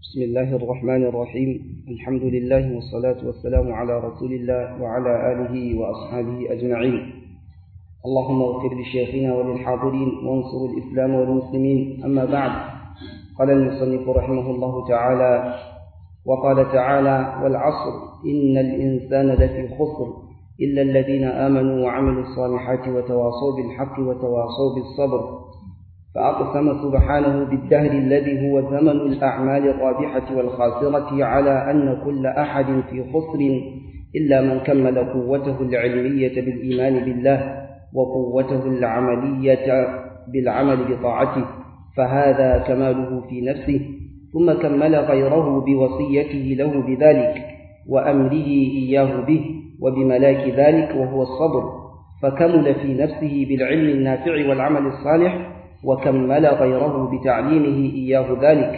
بسم الله الرحمن الرحيم الحمد لله والصلاة والسلام على رسول الله وعلى آله وأصحابه أجمعين اللهم اغفر لشيخنا وللحاضرين وانصر الإسلام والمسلمين أما بعد قال المصنف رحمه الله تعالى وقال تعالى والعصر إن الإنسان لفي خسر إلا الذين آمنوا وعملوا الصالحات وتواصوا بالحق وتواصوا بالصبر فأقسم سبحانه بالدهر الذي هو زمن الأعمال الرابحة والخاسرة على أن كل أحد في خسر إلا من كمل قوته العلمية بالإيمان بالله وقوته العملية بالعمل بطاعته فهذا كماله في نفسه ثم كمل غيره بوصيته له بذلك وأمره إياه به وبملاك ذلك وهو الصبر فكمل في نفسه بالعلم النافع والعمل الصالح وكمل غيره بتعليمه إياه ذلك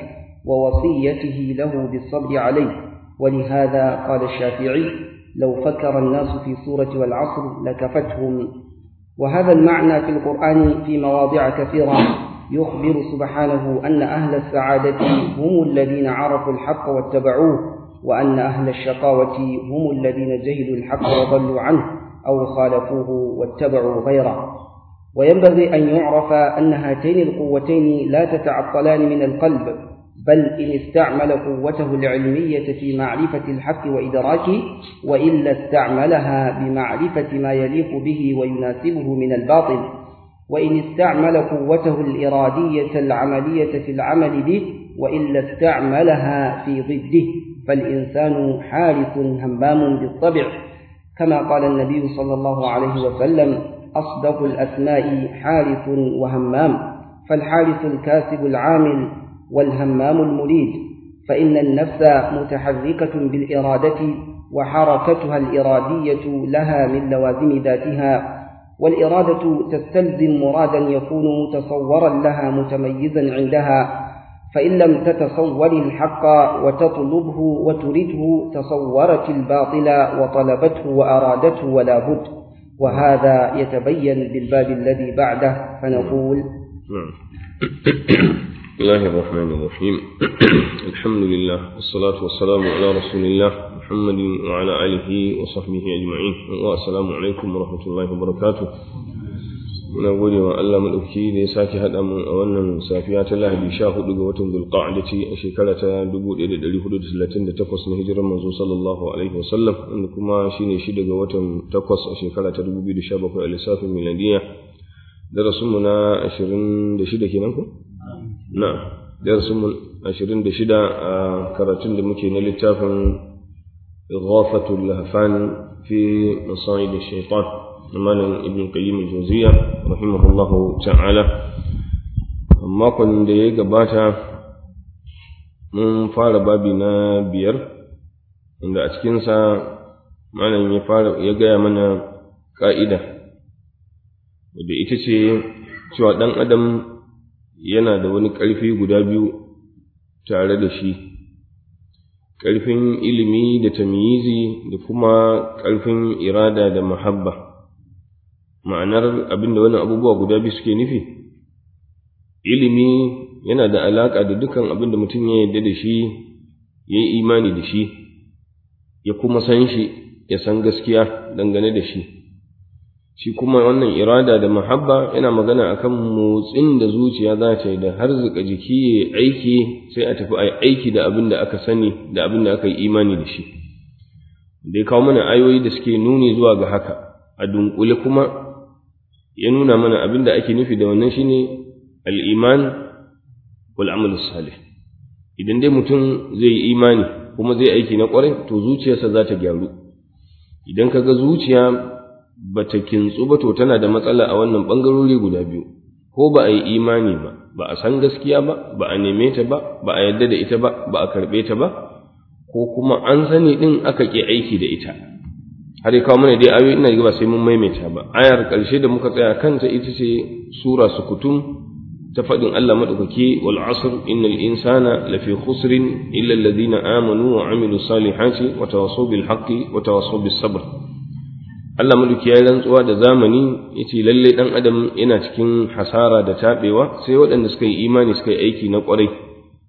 ووصيته له بالصبر عليه ولهذا قال الشافعي لو فكر الناس في سورة والعصر لكفتهم وهذا المعنى في القرآن في مواضع كثيرة يخبر سبحانه أن أهل السعادة هم الذين عرفوا الحق واتبعوه وأن أهل الشقاوة هم الذين جهلوا الحق وضلوا عنه أو خالفوه واتبعوا غيره وينبغي أن يعرف أن هاتين القوتين لا تتعطلان من القلب بل إن استعمل قوته العلمية في معرفة الحق وإدراكه وإلا استعملها بمعرفة ما يليق به ويناسبه من الباطل وإن استعمل قوته الإرادية العملية في العمل به وإلا استعملها في ضده فالإنسان حارث همام بالطبع كما قال النبي صلى الله عليه وسلم أصدق الأسماء حارث وهمام فالحارث الكاسب العامل والهمام المريد فإن النفس متحركة بالإرادة وحركتها الإرادية لها من لوازم ذاتها والإرادة تستلزم مرادا يكون متصورا لها متميزا عندها فإن لم تتصور الحق وتطلبه وترده تصورت الباطل وطلبته وأرادته ولا بد وهذا يتبين بالباب الذي بعده فنقول نعم بسم الله الرحمن الرحيم الحمد لله والصلاة والسلام على رسول الله محمد وعلى آله وصحبه أجمعين والسلام عليكم ورحمة الله وبركاته muna gode wa Allah maɗauki da ya sake haɗa mu a wannan safiya ta Lahadi sha hudu ga watan Zulqa'adati a shekara ta 1438 na hijirar manzo sallallahu alaihi wasallam wanda kuma shine shida ga watan takwas a shekara ta 2017 a lissafin miladiya darasin mu na 26 kenan ko na darasin mu 26 a karatun da muke na littafin Ighafatul Lahfan fi Masaid Shaitan malam ibn qayyim al-jawziya rahimahullahu ta'ala makon da ya gabata mun fara babi na biyar wanda a cikinsa malam ya fara ya gaya mana ka'ida wadda ita ce cewa ɗan adam yana da wani ƙarfi guda biyu tare da shi ƙarfin ilimi da tamyizi da kuma ƙarfin irada da mahabba ma'anar abin da wannan abubuwa guda biyu suke nufi ilimi yana da alaƙa da dukan abin da mutum ya yarda da shi ya yi imani da shi ya kuma san shi ya san gaskiya dangane da shi shi kuma wannan irada da mahabba yana magana akan motsin da zuciya za ta yi da harzuka jiki ya aiki sai a tafi a aiki da abin da aka sani da abin da aka yi imani da shi da ya kawo mana ayoyi da suke nuni zuwa ga haka a dunkule kuma ya nuna mana abin da ake nufi da wannan shine al'iman wal amal salih idan dai mutum zai yi imani kuma zai aiki na ƙwarai to zuciyarsa za ta gyaru idan ka ga zuciya ba ta kintsu ba to tana da matsala a wannan ɓangarori guda biyu ko ba a yi imani ba ba a san gaskiya ba ba a neme ta ba ba a yarda da ita ba ba a karɓe ta ba ko kuma an sani ɗin aka ƙi aiki da ita har ya kawo mana dai ayoyi ina ba sai mun maimaita ba ayar ƙarshe da muka tsaya kanta ita ce sura sukutum ta faɗin Allah maɗaukaki wal asr innal insana lafi khusrin illa alladhina amanu wa amilu salihati wa tawassaw bil haqqi wa tawassaw bis sabr Allah maɗauki ya rantsuwa da zamani yace lalle dan adam yana cikin hasara da tabewa sai waɗanda suka yi imani suka yi aiki na ƙwarai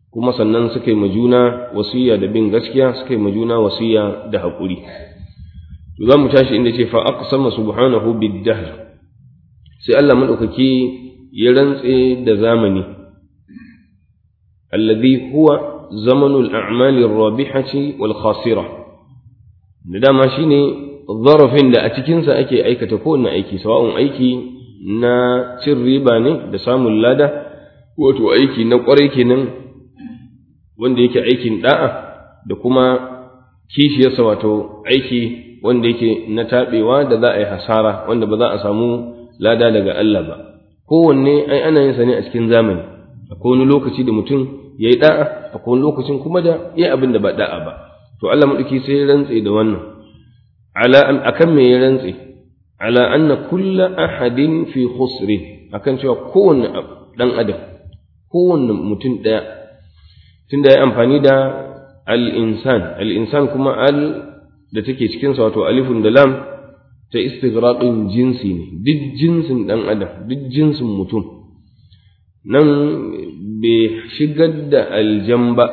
kuma sannan suka yi ma juna wasiya da bin gaskiya suka yi ma juna wasiya da haƙuri za mu tashi inda ce fa aqsama subhanahu bid-dahr sai Allah madaukaki ya rantse da zamani alladhi huwa zamanul a'mali ar-rabihati wal khasira da dama shine zarafin da a cikin sa ake aikata kowanne aiki sawa'un aiki na cin riba ne da samun lada wato aiki na kwarai kenan wanda yake aikin da'a da kuma kishiyarsa wato aiki wanda yake na taɓewa da za a yi hasara wanda ba za a samu lada daga Allah ba kowanne ai ana yin sa ne a cikin zamani akwai wani lokaci da mutum ya yi da'a akwai wani lokacin kuma da ya yi abin da ba da'a ba to Allah maɗauki sai ya rantse da wannan ala akan me ya rantse ala anna kulla ahadin fi khusrin akan cewa kowanne dan adam kowanne mutum ɗaya tunda ya amfani da al-insan al-insan kuma al da take cikinsa wato alifun da lam ta istighraqin jinsi ne duk jinsin ɗan adam duk jinsin mutum nan bai shigar da aljan ba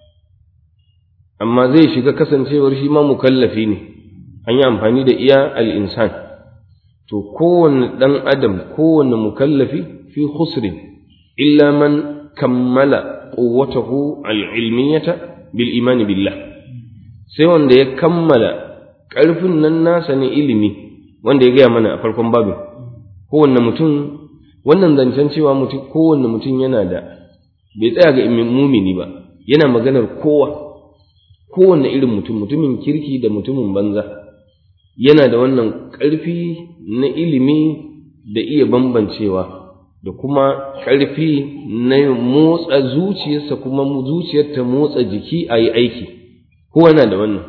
amma zai shiga kasancewar shi ma mukallafi ne an yi amfani da iya al'insan to kowane ɗan adam kowane mukallafi fi khusrin illa man kammala quwwatahu al-ilmiyata bil imani billah sai wanda ya kammala ƙarfin nan nasa ne ilimi wanda ya gaya mana a farkon babin kowanne mutum wannan zancen cewa mutum kowanne mutum yana da bai tsaya ga mumini ba yana maganar kowa kowanne irin mutum mutumin kirki da mutumin banza yana da wannan ƙarfi na ilimi da iya bambancewa da kuma ƙarfi na motsa zuciyarsa kuma zuciyar ta motsa jiki a yi aiki kowa na da wannan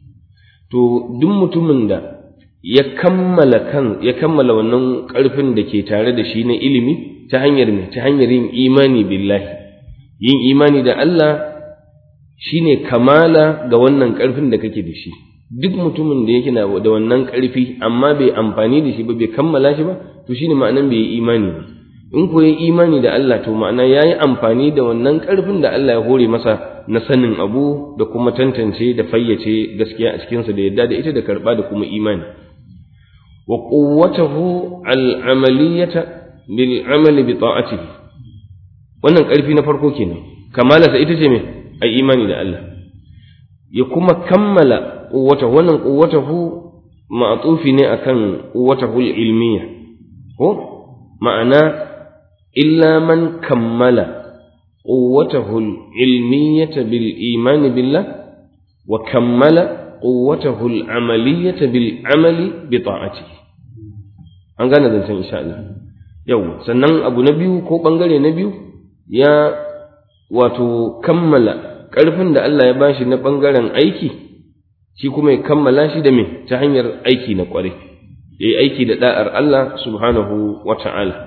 to duk mutumin da ya kammala kan ya kammala wannan ƙarfin da ke tare da shi na ilimi ta hanyar me ta hanyar yin imani billahi yin imani da Allah shine kamala ga wannan ƙarfin da kake da shi duk mutumin da yake da wannan ƙarfi amma bai amfani da shi ba bai kammala shi ba to shine ma'anan bai yi imani ba in ko yi imani da Allah to ma'ana yayi amfani da wannan ƙarfin da Allah ya hore masa na sanin abu da kuma tantance da fayyace gaskiya a cikinsa da yadda da ita da karɓa da kuma imani wa quwwatahu al-amaliyata bil amali bi ta'atihi wannan ƙarfi na farko kenan kamalarsa ita ce me ai imani da Allah ya kuma kammala quwwatahu wannan quwwatahu ma'tufi ne akan quwwatahu al-ilmiyya ko ma'ana illa man kammala قوته العلمية بالإيمان بالله وكمل قوته العملية بالعمل بطاعته an gane zancen insha Allah yau sannan abu na biyu ko bangare na biyu ya wato kammala ƙarfin da Allah ya bashi na bangaren aiki shi kuma ya kammala shi da me ta hanyar aiki na ƙware ya yi aiki da da'ar Allah subhanahu wa ta'ala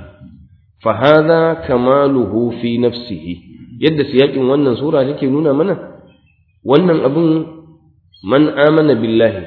فهذا كماله في نفسه yadda siyakin wannan sura take nuna mana wannan abun man amana billahi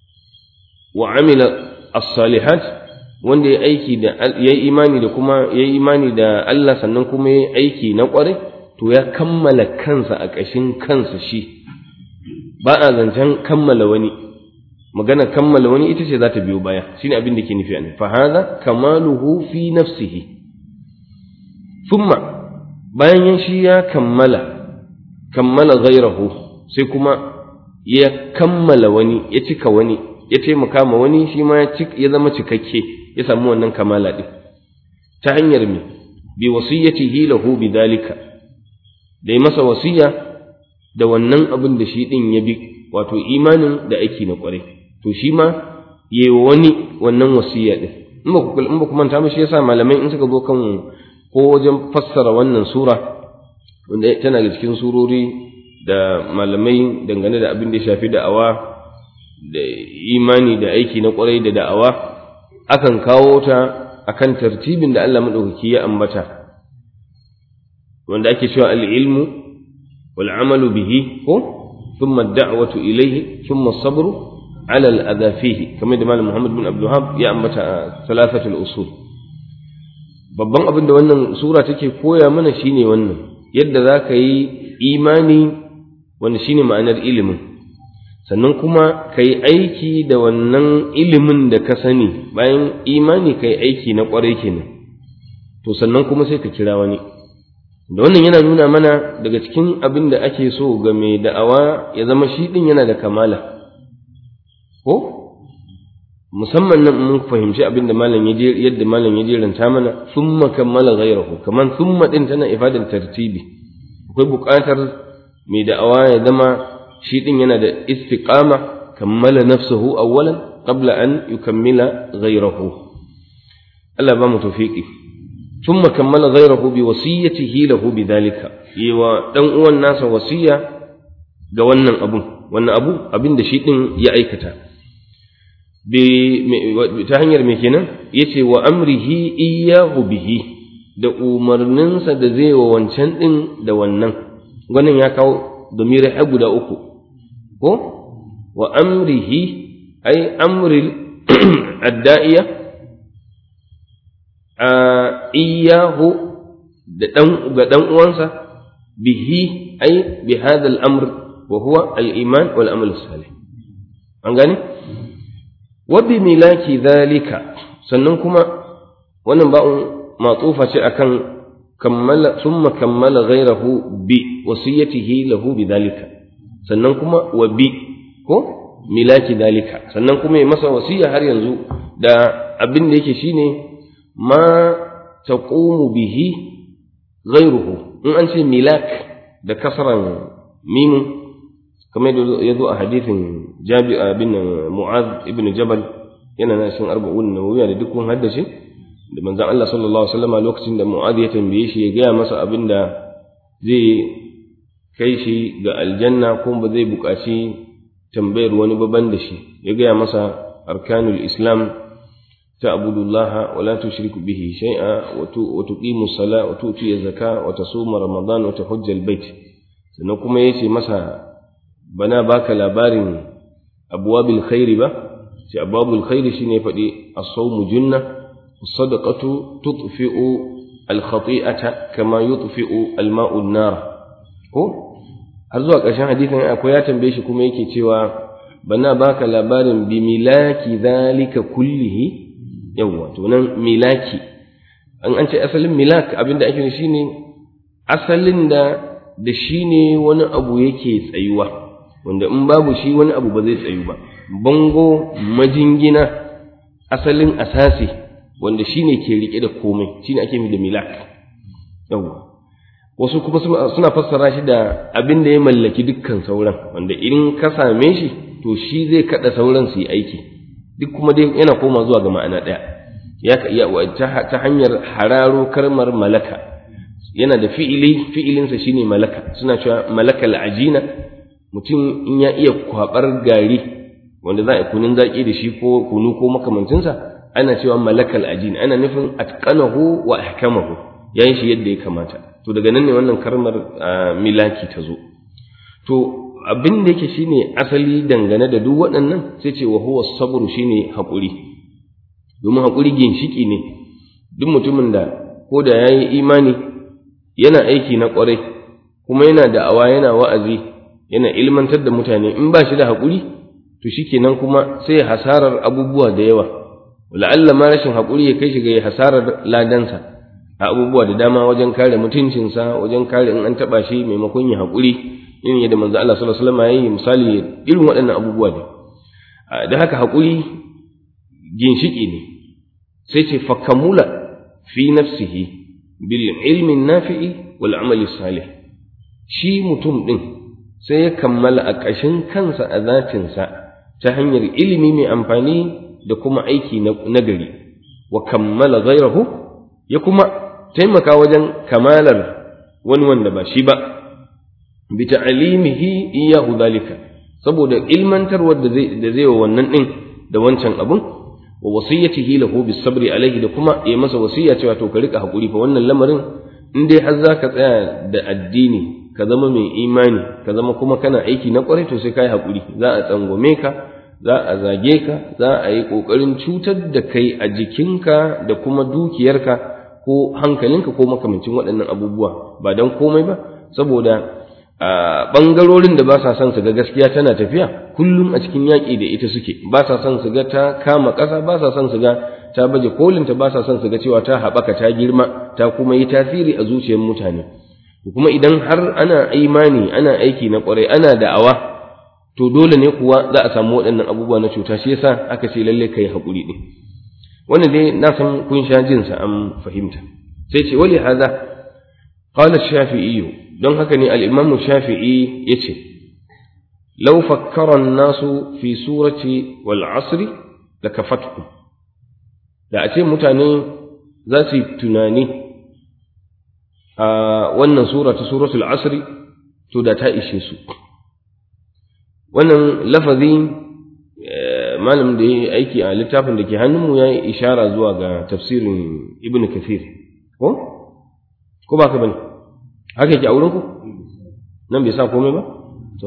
wa amila as-salihat wanda ya aiki da yayi imani da kuma yayi imani da Allah sannan kuma yayi aiki na kware to ya kammala kansa a ƙashin kansa shi ba a zancen kammala wani magana kammala wani ita ce za ta biyo baya shine abin da ke nufi a fa hadha kamaluhu fi nafsihi thumma bayan yan shi ya kammala kammala ghairahu sai kuma ya kammala wani ya cika wani ya taimaka ma wani shi ma ya zama cikakke ya samu wannan kamala din ta hanyar me bi wasiyatihi lahu bidalika da yi masa wasiya da wannan abin da shi din ya bi wato imanin da aiki na kwarai to shi ma yayi wani wannan wasiya din in ba ku in ba ku manta ba shi yasa malamai in suka zo kan ko wajen fassara wannan sura wanda tana da cikin surori da malamai dangane da abin da ya shafi da'awa da imani da aiki na kwarai da da'awa akan kawo ta akan tartibin da Allah madaukaki ya ambata wanda ake cewa al-ilmu wal amalu bihi ko thumma ad-da'watu ilayhi thumma as-sabru ala al-adha fihi kamar da malam Muhammad bin Abdul Wahhab ya ambata a thalathatul usul babban abin da wannan sura take koya mana shine wannan yadda za ka yi imani wanda shine ma'anar ilimin sannan kuma ka yi aiki da wannan ilimin da ka sani bayan imani ka yi aiki na ƙwarai kenan to sannan kuma sai ka kira wani da wannan yana nuna mana daga cikin abin da ake so ga mai da'awa ya zama shi ɗin yana da kamala ko musamman nan mun fahimci abin da malam ya yadda malam ya jeranta mana summa kammala ghayrahu kaman summa din tana ifadar tartibi akwai buƙatar mai da'awa ya zama shi din yana da istiqama kammala nafsuhu awwalan qabla an yukammila ghayrahu Allah ba mu tawfiqi thumma kammala ghayrahu bi wasiyatihi lahu bidhalika yiwa dan uwan nasa wasiya ga wannan abun wannan abu abin da shi din ya aikata ta hanyar me kenan yace wa amrihi iyyahu bihi da umarninsa da zai wa wancan din da wannan wannan ya kawo domirai har guda uku ko wa amrihi ay amril adda'iya a iyahu da dan ga dan uwansa bihi ay bi hadha al-amr wa huwa al-iman wal amal salih an gane wa bi milaki dhalika sannan kuma wannan ba'un matsufa ce akan kammala thumma kammala ghayrahu bi wasiyatihi lahu bidhalika sannan kuma wa bi ko milaki dalika sannan kuma ya masa wasiya har yanzu da abin da yake shine ma taqumu bihi ghayruhu in an ce milak da kasran mimun kamar ya zo a hadithin jabi bin mu'az ibn jabal yana na cikin arba'un nawawiya da duk kun haddace da manzon Allah sallallahu alaihi wasallam lokacin da mu'az ya tambaye shi ya gaya masa abin da zai kai shi ga aljanna kuma ba zai buƙaci tambayar wani baban da shi ya gaya masa arkanul islam تعبد الله ولا تشرك به شيئا وتقيم الصلاة وتؤتي الزكاة وتصوم رمضان وتحج البيت sannan kuma yace masa bana baka labarin abwabil khairi ba sai abwabul khairi shine faɗi as-sawmu junna as-sadaqatu tudfi'u al-khati'ata kama yudfi'u al-ma'u an-nar ko har zuwa ƙarshen hadisin akwai ya tambaye shi kuma yake cewa bana baka labarin bi milaki zalika kullihi yawwa to nan milaki an an ce asalin milak abinda ake nufi shine asalin da da shine wani abu yake tsayuwa wanda in babu shi wani abu ba zai tsayu ba bango majingina asalin asasi wanda shine ke rike da komai shine ake da milak yawwa wasu kuma suna fassara shi da abin da ya mallaki dukkan sauran wanda in ka same shi to shi zai kada sauran su yi aiki duk kuma dai yana koma zuwa ga ma'ana ɗaya ya ta hanyar hararo karmar malaka yana da fi'ili fi'ilinsa shine malaka suna cewa malakal ajina mutum in ya iya kwabar gari wanda za a kunun zaki da shi ko kunu ko makamancinsa ana cewa malakal ajina ana nufin atqanahu wa ahkamahu yayin shi yadda ya kamata to daga nan ne wannan karmar milaki ta zo to abin da yake shine asali dangane da duk waɗannan sai ce wa huwa sabru shine haƙuri domin haƙuri ginshiki ne duk mutumin da ko da yayi imani yana aiki na ƙwarai kuma yana da'awa yana wa'azi yana ilmantar da mutane in ba shi da haƙuri to shikenan kuma sai hasarar abubuwa da yawa la'alla ma rashin haƙuri ya kai shi ga hasarar ladansa a abubuwa da dama wajen kare mutuncinsa wajen kare in an taɓa shi maimakon ya haƙuri irin yadda manzo Allah sallallahu alaihi wasallam yayi misali irin waɗannan abubuwa ne da haka haƙuri ginshiki ne sai ce fa kamula fi nafsihi bil ilmi nafi'i wal amali salih shi mutum din sai ya kammala a ƙashin kansa a zatinsa ta hanyar ilimi mai amfani da kuma aiki na gari wa kammala ghairahu ya kuma taimaka wajen kamalar wani wanda ba shi ba bi ta'limihi iyyahu dalika saboda ilmantarwar da zai da zai wa wannan din da wancan abun wa wasiyatihi lahu bis sabri alaihi da kuma ya masa wasiya cewa to ka rika hakuri fa wannan lamarin in dai har zaka tsaya da addini ka zama mai imani ka zama kuma kana aiki na kwarai to sai kai hakuri za a tsangwame ka za a zage ka za a yi kokarin cutar da kai a jikinka da kuma dukiyarka ko hankalinka ko makamancin waɗannan abubuwa ba dan komai ba saboda a ɓangarorin da ba sa son su ga gaskiya tana tafiya kullum a cikin yaƙi da ita suke ba sa son su ga ta kama ƙasa ba sa son su ga ta baje kolinta ba sa son su ga cewa ta haɓaka ta girma ta kuma yi tasiri a zuciyar mutane kuma idan har ana imani ana aiki na ƙwarai ana da'awa to dole ne kuwa za a samu waɗannan abubuwa na cuta shi yasa aka ce lalle kai haƙuri ɗin wannan dai na san kun sha jinsa an fahimta sai ce wali hada qala shafi'i don haka ne al-imamu shafi'i yace law fakkara an-nasu fi surati wal 'asri lakafatkum da a ce mutane za su yi tunani a wannan sura ta suratul 'asri to da ta ishe su wannan lafazi malam da ya yi aiki a littafin da ke hannunmu ya yi ishara zuwa ga tafsirin ibn kathir ko ko ba ka bane haka yake a wurin ku nan bai sa komai ba to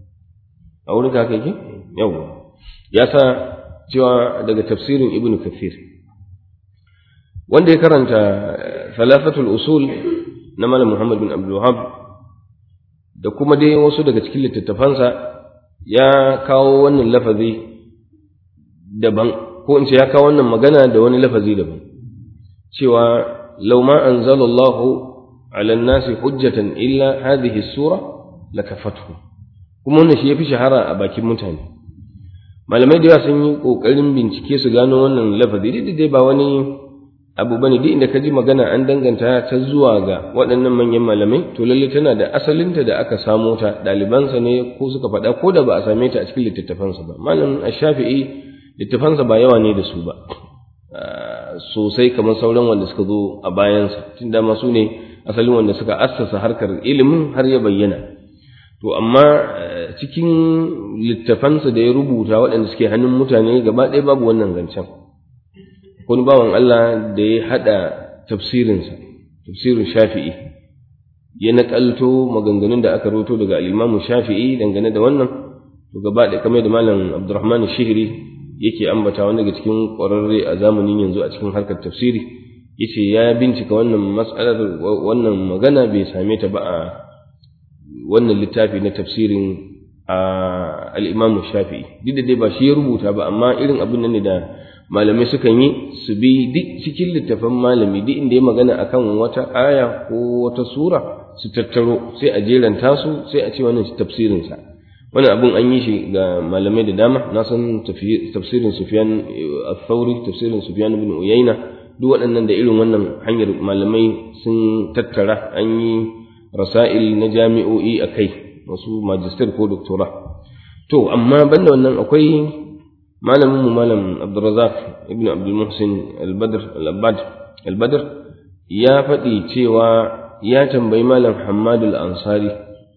a wurin ka haka yake yawa ya sa cewa daga tafsirin ibn kathir wanda ya karanta salafatul usul na malam muhammad bin abdul wahab da kuma dai wasu daga cikin littattafansa ya kawo wannan lafazi daban ko in ce ya kawo wannan magana da wani lafazi daban cewa law ma anzalallahu ala nasi hujjatan illa hadhihi sura lakafathu kuma wannan shi yafi shahara a bakin mutane malamai da yawa sun yi kokarin bincike su gano wannan lafazi duk dai ba wani abu bane duk inda ka ji magana an danganta ta zuwa ga waɗannan manyan malamai to lalle tana da asalinta da aka samo ta ɗalibansa ne ko suka faɗa ko da ba a same ta a cikin littattafansa ba malam ash-shafi'i littafansa ba yawa ne da su ba sosai kamar sauran wanda suka zo a bayansa tun da su ne asalin wanda suka assasa harkar ilimin har ya bayyana to amma cikin littafansa da ya rubuta waɗanda suke hannun mutane gaba ɗaya babu wannan zancen wani bawan Allah da ya haɗa tafsirinsa tafsirin shafi'i ya naƙalto maganganun da aka roto daga al'imamu shafi'i dangane da wannan to gaba da kamar da malam abdurrahman shihri yake ambata wani daga cikin ƙwararre a zamanin yanzu a cikin harkar tafsiri yace ya bincika wannan mas'alar wannan magana bai same ta ba a wannan littafi na tafsirin al-imam shafi'i duk da dai ba shi ya rubuta ba amma irin abin nan ne da malamai sukan yi su bi duk cikin littafin malami duk inda ya magana akan wata aya ko wata sura su tattaro sai a jeranta su sai a ce wannan tafsirin sa wannan abun an yi shi ga malamai da dama na san tafsirin Sufyan al-Thawri tafsirin Sufyan ibn Uyayna duk waɗannan da irin wannan hanyar malamai sun tattara an yi rasail na jami'o'i akai wasu magister ko doctora to amma banda wannan akwai malamin mu malam Abdurrazzaq ibn Abdul Muhsin al-Badr al-Abbad al-Badr ya faɗi cewa ya tambayi malam Hammad al-Ansari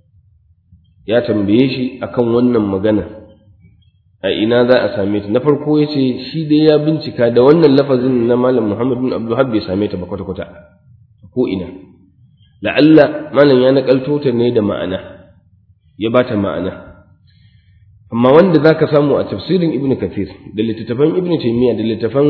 ya tambaye shi akan wannan magana a ina za a same ta na farko ya ce shi dai ya bincika da wannan lafazin na malam Muhammad bin Abdul bai same ta ba kwata kwata ko ina la'alla malam ya nakalto ta ne da ma'ana ya bata ma'ana amma wanda za ka samu a tafsirin ibn kathir da littattafan ibn taymiya da littattafan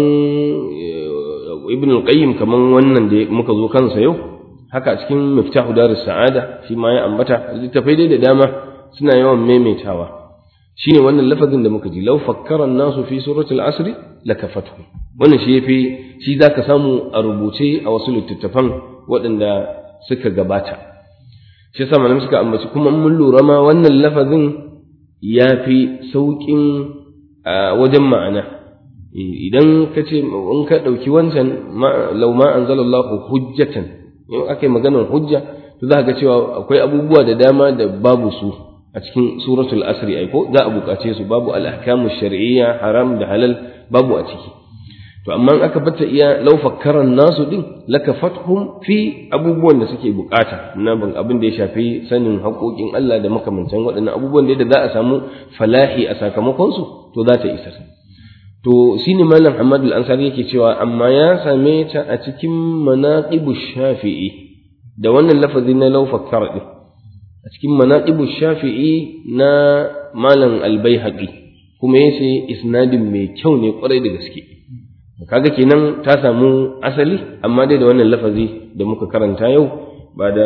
ibn al-qayyim kaman wannan da muka zo kansa yau haka a cikin miftahu darus sa'ada shi ma ya ambata littattafai dai da dama suna yawan maimaitawa shine wannan lafazin da muka ji law fakkara an-nasu fi suratul asr lakafatu wannan shi yafi shi zaka samu a rubuce a wasu littattafan waɗanda suka gabata shi yasa malamai suka ambaci kuma mun lura ma wannan lafazin ya fi sauƙin wajen ma'ana idan ka ce in ka ɗauki wancan lau ma an zalallahu hujjatan in aka yi maganar hujja to za ga cewa akwai abubuwa da dama da babu su a cikin suratul asri aiko za a buƙace su babu al-ahkamu shar'iyya haram da halal babu a ciki to amma aka bata iya law fakkaran nasu din lakafathum fi abubuwan da suke bukata na ban abin da ya shafi sanin haƙoƙin Allah da makamantan waɗannan abubuwan da za a samu falahi a sakamakon su to za ta isa to shine malam Ahmad al-Ansari yake cewa amma ya same ta a cikin manaqibu shafi'i da wannan lafazi na law fakkara din a cikin manaqibu shafi'i na malam al-Baihaqi kuma yace isnadin mai kyau ne kwarai da gaske kaga kenan ta samu asali amma dai da wannan lafazi da muka karanta yau ba da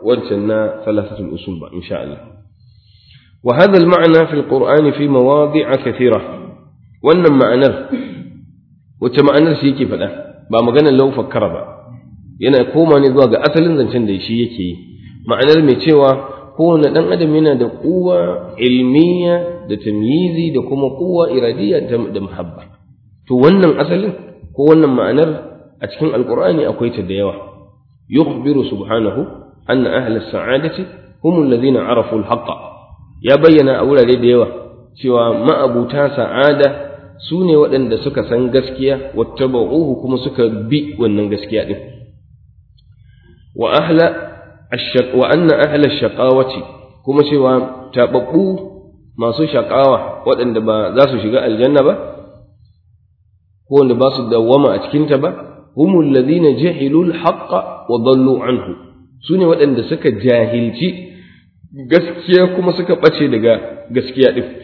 wancan na thalathatul usul ba insha Allah وهذا المعنى في القرآن في مواضع كثيرة wannan ma'anar wacce ma'anar shi yake faɗa ba maganar lau fakkara ba yana koma ne zuwa ga asalin zancen da shi yake yi ma'anar mai cewa kowane ɗan adam yana da kuwa ilmiya da tamyizi da kuma kuwa iradiya da muhabba to wannan asalin ko wannan ma'anar a cikin alkur'ani akwai ta da yawa yukhbiru subhanahu anna ahla sa'adati hum alladhina arafu al ya bayyana a wurare da yawa cewa ma'abuta sa'ada su ne waɗanda suka san gaskiya wattaba'uhu kuma suka bi wannan gaskiya din wa ahla wa anna ahla shaqawati kuma cewa tababbu masu shaqawa waɗanda ba za su shiga aljanna ba ko wanda ba su dawwama a cikin ta ba humul ladina jahilul haqqa wa dallu anhu su ne waɗanda suka jahilci gaskiya kuma suka ɓace daga gaskiya ɗin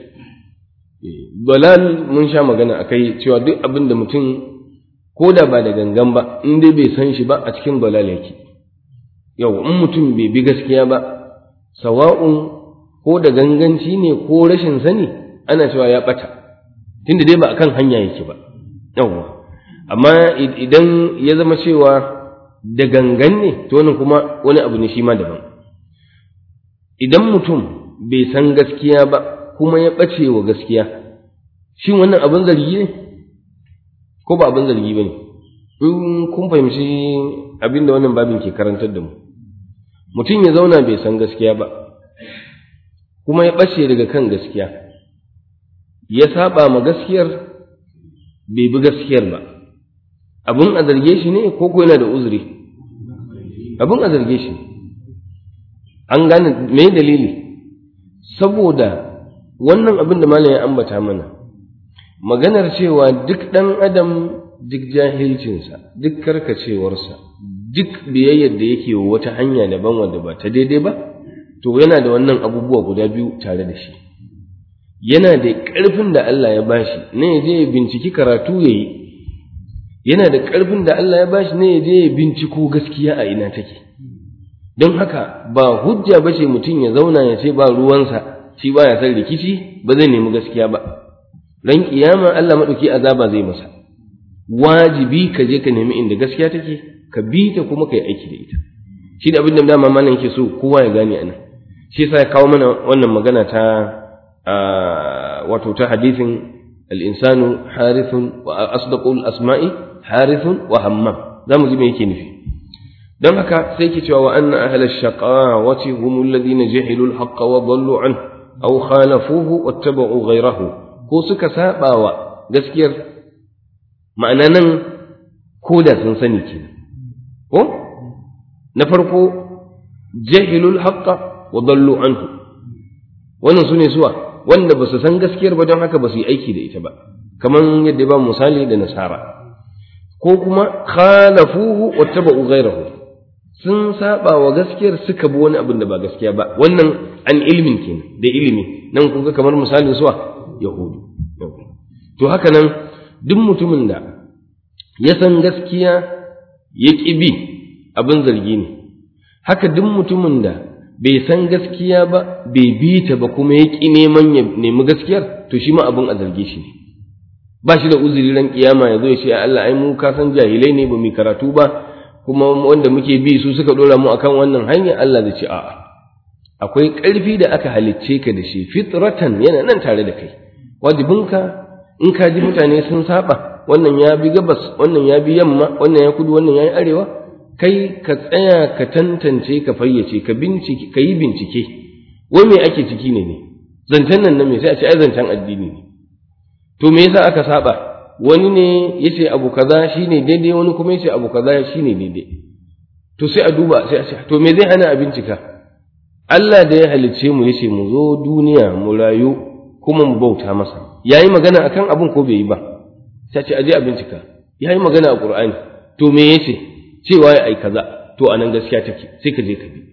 dalal mun sha magana a kai cewa duk abin da mutum ko da ba da gangan ba in dai bai san shi ba a cikin dalal yake yau in mutum bai bi gaskiya ba sawa'un ko da ganganci ne ko rashin sani ana cewa ya ɓata tunda dai ba a kan hanya yake ba yawwa amma idan ya zama cewa da gangan ne to wannan kuma wani abu ne shi ma daban idan mutum bai san gaskiya ba kuma ya ɓace wa gaskiya shin wannan abin zargi ne ko ba abin zargi ba ne in kun fahimci abin da wannan babin ke karantar da mu mutum ya zauna bai san gaskiya ba kuma ya ɓace daga kan gaskiya ya saba ma gaskiyar bai bi gaskiyar ba abin a zarge shi ne ko ko yana da uzuri abin a zarge shi an gane me dalili saboda wannan abin da malam ya ambata mana maganar cewa duk ɗan adam duk jahilcinsa duk karkacewarsa duk biyayyar da yake wa wata hanya daban wanda ba ta daidai ba to yana da wannan abubuwa guda biyu tare da shi yana da ƙarfin da Allah ya bashi ne ya je ya binciki karatu ya yi yana da ƙarfin da Allah ya bashi ne ya je ya binciko gaskiya a ina take don haka ba hujja ba ce mutum ya zauna ya ce ba ruwansa shi ba ya san rikici ba zai nemi gaskiya ba ran kiyama Allah maɗauki azaba zai masa wajibi ka je ka nemi inda gaskiya take ka bi ta kuma ka yi aiki da ita shi da abin da dama malam yake so kowa ya gane anan shi yasa ya kawo mana wannan magana ta wato ta hadisin al-insanu harithun wa asdaqul asma'i harithun wa hammam zamu ji me yake nufi don haka sai ke cewa wa anna ahla shaqawati hum alladhina jahilu al-haqqa wa dallu an aw khalafuhu wattaba'u ghayrahu ko suka sabawa gaskiyar ma'ana nan ko da sun sani kenan ko na farko jahilul haqqa wa dallu anhu wannan sune suwa wanda ba su san gaskiyar ba don haka ba su yi aiki da ita ba kaman yadda ba misali da nasara ko kuma khalafuhu wattaba'u ghayrahu sun saba wa gaskiyar suka bi wani abin da ba gaskiya ba wannan an ilmin kenan da ilimi nan kun ga kamar misalin suwa yahudu to haka nan duk mutumin da ya san gaskiya ya ƙi bi abin zargi ne haka duk mutumin da bai san gaskiya ba bai bi ta ba kuma ya ƙi neman ya nemi gaskiyar to shi ma abin a zarge shi ne ba shi da uzuri ran kiyama ya zo ya ce Allah ai mu ka san jahilai ne ba mu karatu ba kuma wanda muke bi su suka dora mu akan wannan hanya Allah zai ce a'a akwai ƙarfi da aka halicce ka da shi fitratan yana nan tare da kai wajibinka in ka ji mutane sun saba wannan ya bi gabas wannan ya bi yamma wannan ya kudu wannan ya yi arewa kai ka tsaya ka tantance ka fayyace ka bincike ka yi bincike wai me ake ciki ne ne zancen nan na me sai a ce ai zancen addini ne to me yasa aka saba wani ne yace abu kaza shine daidai wani kuma yace abu kaza shine daidai to sai a duba sai a ce to me zai hana a bincika Allah da ya halicce mu yace mu zo duniya mu rayu kuma mu bauta masa yayi magana akan abun ko bai yi ba sai ce aje a bincika yayi magana a Qur'ani to me yace cewa ya ai kaza to anan gaskiya take sai ka je ka bi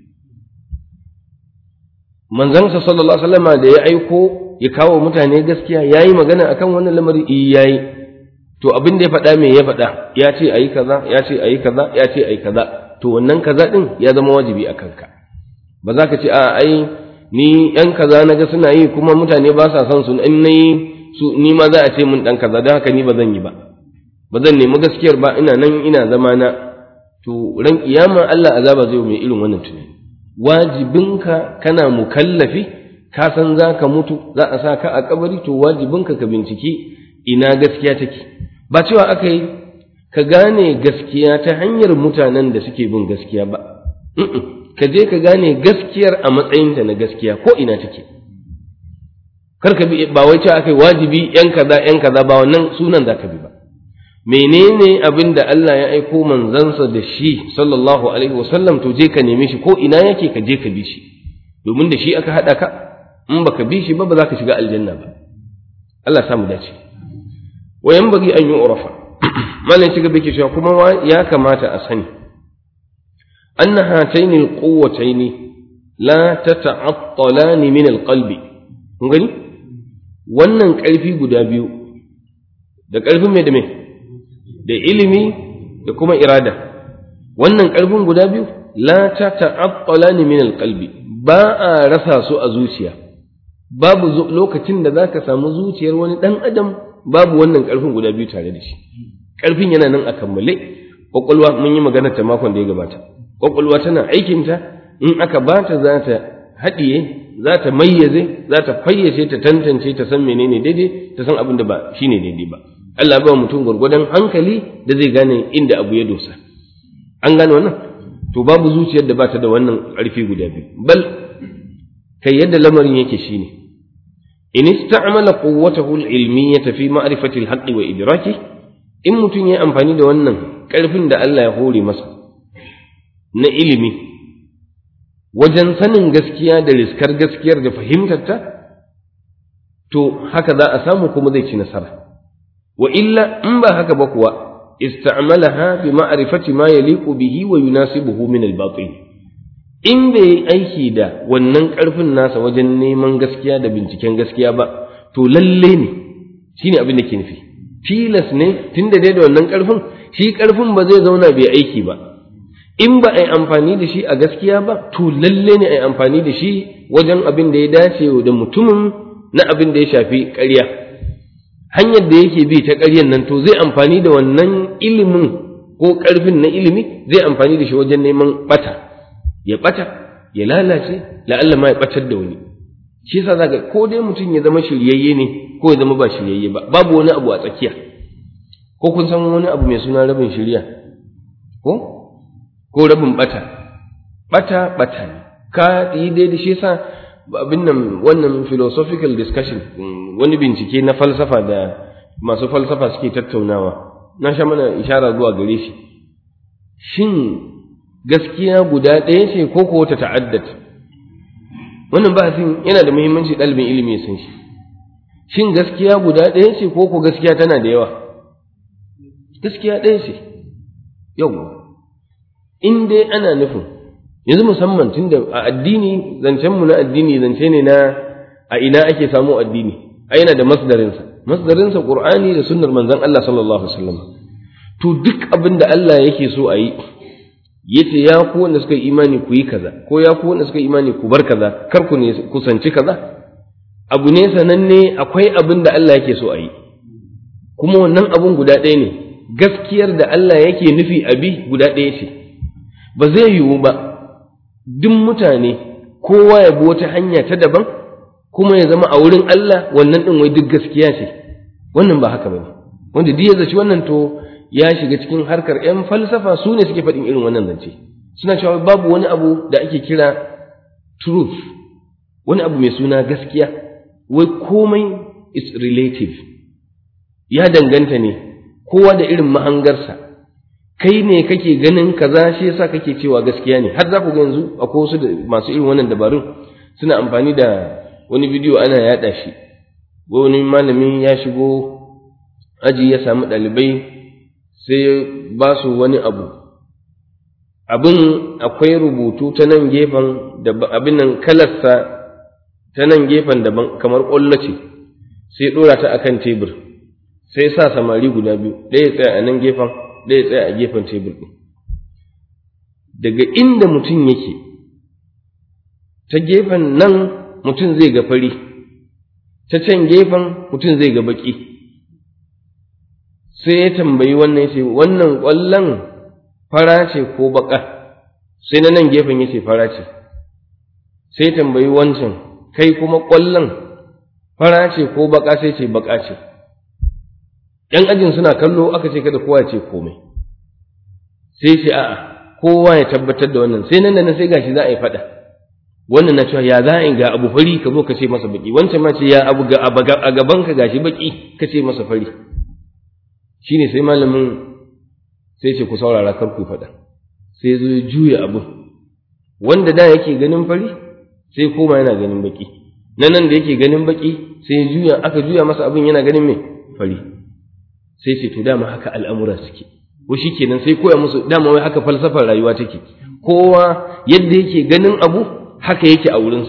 manzon sa sallallahu alaihi wasallam da ya aiko ya kawo mutane gaskiya yayi magana akan wannan lamari eh yayi to abin da ya faɗa me ya faɗa ya ce ayi kaza ya ce ayi kaza ya ce ayi kaza to wannan kaza din ya zama wajibi a kanka ba za ka ce a ai ni yan kaza na ga suna yi kuma mutane ba sa son su in nayi su ni ma za a ce mun dan kaza don haka ni ba zan yi ba ba zan nemi gaskiyar ba ina nan ina zama na to ran kiyama Allah azaba zai mai irin wannan tunani wajibinka kana mukallafi ka san za ka mutu za a sa ka a kabari to wajibinka ka binciki ina gaskiya take ba cewa aka yi ka gane gaskiya ta hanyar mutanen da suke bin gaskiya ba ka je ka gane gaskiyar a matsayinta na gaskiya ko ina take kar ka bi ba wai cewa aka yi wajibi yan kaza yan kaza ba wannan sunan za ka bi ba menene abin da Allah ya aiko manzansa da shi sallallahu alaihi wasallam to je ka neme shi ko ina yake ka je ka bi shi domin da shi aka haɗa ka in baka bi shi ba ba za ka shiga aljanna ba Allah ya samu dace wa yanbaghi an yu'rafa malan shiga bake cewa kuma ya kamata a sani anna hatayn alquwwatayn la tata'attalan min alqalbi kun gani wannan ƙarfi guda biyu da ƙarfin mai da mai da ilimi da kuma irada wannan ƙarfin guda biyu la ta ta'attala ni min alqalbi ba a rasa su a zuciya babu lokacin da zaka samu zuciyar wani dan adam babu wannan ƙarfin guda biyu tare da shi ƙarfin yana nan a kammale kwakwalwa mun yi magana ta makon da ya gabata kwakwalwa tana aikinta in aka bata za ta haɗiye za ta mayyaze za ta fayyace ta tantance ta san menene daidai ta san abin da ba shine daidai ba Allah ba mutum gwargwadon hankali da zai gane inda abu ya dosa an gane wannan to babu zuciyar da ba ta da wannan ƙarfi guda biyu bal kai yadda lamarin yake shine in ista'mala quwwatahu al-ilmiyyah fi ma'rifati al-haqqi wa idraki in mutum ya amfani da wannan ƙarfin da Allah ya hore masa na ilimi wajen sanin gaskiya da riskar gaskiyar da fahimtarta to haka za a samu kuma zai ci nasara wa illa in ba haka ba kuwa ista'malaha bi ma'rifati ma yaliqu bihi wa yunasibuhu min al-batil in bai aiki da wannan karfin nasa wajen neman gaskiya da binciken gaskiya ba to lalle ne shine abin da ke nufi tilas ne tunda dai da wannan karfin shi karfin ba zai zauna bai aiki ba in ba a yi amfani da shi a gaskiya ba to lalle ne a yi amfani da shi wajen abin da ya dace da mutumin na abin da ya shafi ƙarya hanyar da yake bi ta ƙaryan nan to zai amfani da wannan ilimin ko ƙarfin na ilimi zai amfani da shi wajen neman ɓata ya ɓata ya lalace la'alla ma ya ɓatar da wani shi yasa zaka ko dai mutum ya zama shiryayye ne ko ya zama ba shiryayye ba babu wani abu a tsakiya ko kun san wani abu mai suna rabin shirya ko ko rabin ɓata ɓata ɓata ne ka yi dai da shi yasa abin nan wannan philosophical discussion wani bincike na falsafa da masu falsafa suke tattaunawa na sha mana ishara zuwa gare shi shin gaskiya guda ɗaya ce ko ko ta ta'addat wannan bahasin yana da muhimmanci ɗalibin ilimi ya san shi shin gaskiya guda ɗaya ce ko ko gaskiya tana da yawa gaskiya ɗaya ce yau in dai ana nufin yanzu musamman tunda a addini zancenmu na addini zance ne na a ina ake samu addini a yana da masdarinsa masdarinsa qur'ani da sunnar manzon Allah sallallahu alaihi wasallam to duk abin da Allah yake so a yi yace ya ku wanda suka yi imani ku yi kaza ko ya ku wanda suka yi imani ku bar kaza kar ku ne kusanci kaza abu ne sananne akwai abin da Allah yake so a yi kuma wannan abun guda ɗaya ne gaskiyar da Allah yake nufi abi guda ɗaya ce ba zai yiwu ba duk mutane kowa ya bi wata hanya ta daban kuma ya zama a wurin Allah wannan ɗin wai duk gaskiya ce wannan ba haka bane wanda duk ya zaci wannan to ya shiga cikin harkar ‘yan falsafa su ne suke faɗin irin wannan zance suna cewa babu wani abu da ake kira truth wani abu mai suna gaskiya wai komai is relative ya danganta ne kowa da irin mahangarsa kai ne kake ganin kaza shi yasa kake cewa gaskiya ne har za ku ga yanzu akwai wasu da masu irin wannan dabarun suna amfani da wani bidiyo ana yaɗa shi wani malami ya shigo aji ya samu ɗalibai sai ba su wani abu abin akwai rubutu ta nan gefen da abin nan kalarsa ta nan gefen daban kamar ƙwallo ce sai ɗora ta akan tebur sai sa samari guda biyu ɗaya tsaya a nan gefen ɗaya tsaya a gefen tebur ɗin daga inda mutum yake ta gefen nan mutum zai ga fari ta can gefen mutum zai ga baki sai ya tambayi wannan ya ce wannan ƙwallon fara ce ko baka sai na nan gefen ya ce fara ce sai tambayi wancan kai kuma ƙwallon fara ce ko baka sai ce baka ce ‘yan ajin suna kallo aka ce kada kowa ce komai sai ce a'a kowa ya tabbatar da wannan sai nan da nan sai gashi za a yi faɗa wannan na cewa ya za a yi ga abu fari ka zo ka ce masa baki wancan ma ce ya abu ga a gaban ka gashi baki ka ce masa fari shine sai malamin sai ce ku saurara kar ku faɗa sai zo ya juya abu wanda da yake ganin fari sai koma yana ganin baki na nan da yake ganin baki sai ya juya aka juya masa abin yana ganin mai fari sai ce to dama haka al'amura suke ko shi kenan sai koya musu dama wai haka falsafar rayuwa take kowa yadda yake ganin abu haka yake a wurinsa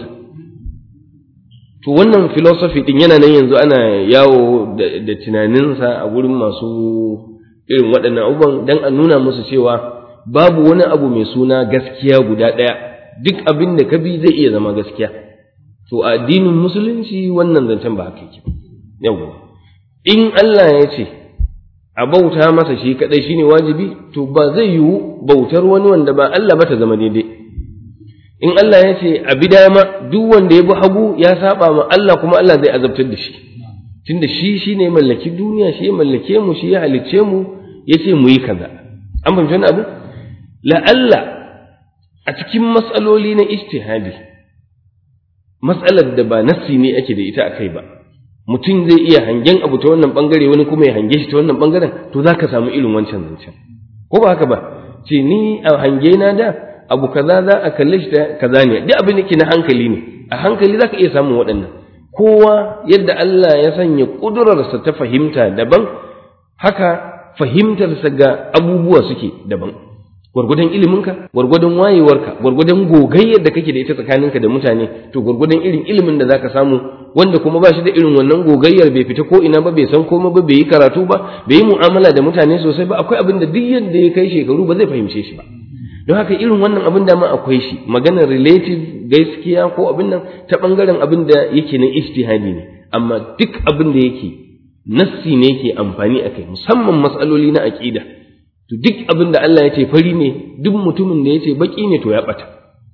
to wannan philosophy din yana nan yanzu ana yawo da tunaninsa a wurin masu irin waɗannan abubuwan don a nuna musu cewa babu wani abu mai suna gaskiya guda ɗaya duk abin da ka bi zai iya zama gaskiya to a addinin musulunci wannan zancen ba haka yake yawwa in Allah ya ce a bauta masa shi kadai shine wajibi to ba zai yiwu bautar wani wanda ba Allah ba ta zama daidai in Allah ya ce a bi dama duk wanda ya bi hagu ya saba ma Allah kuma Allah zai azabtar da shi tunda shi shine mallaki duniya shi ya mallake mu shi ya halicce mu yace mu yi kaza an fahimci wannan abu la'alla a cikin matsaloli na ijtihadi matsalar da ba nassi ne ake da ita akai ba mutum zai iya hangen abu ta wannan bangare wani kuma ya hange shi ta wannan bangaren to za ka samu irin wancan zancen ko ba haka ba ce ni a hange na da abu kaza za a kalle shi ta kaza ne duk abin da ke na hankali ne a hankali za ka iya samun waɗannan kowa yadda Allah ya sanya ƙudurarsa ta fahimta daban haka fahimtarsa ga abubuwa suke daban gwargwadon iliminka gwargwadon wayewarka gwargwadon gogayyar da kake da ita tsakaninka da mutane to gwargwadon irin ilimin da zaka samu wanda kuma ba shi da irin wannan gogayyar bai fita ko ina ba bai san komai ba bai yi karatu ba bai yi mu'amala da mutane sosai ba akwai abin da duk yadda ya kai shekaru ba zai fahimce shi ba don haka irin wannan abin da ma akwai shi maganar relative gaskiya ko abin nan ta bangaren abin da yake na ijtihadi ne amma duk abin da yake nassi ne yake amfani akai musamman matsaloli na aqida to duk abin da Allah ya ce fari ne duk mutumin da ya ce baki ne to ya bata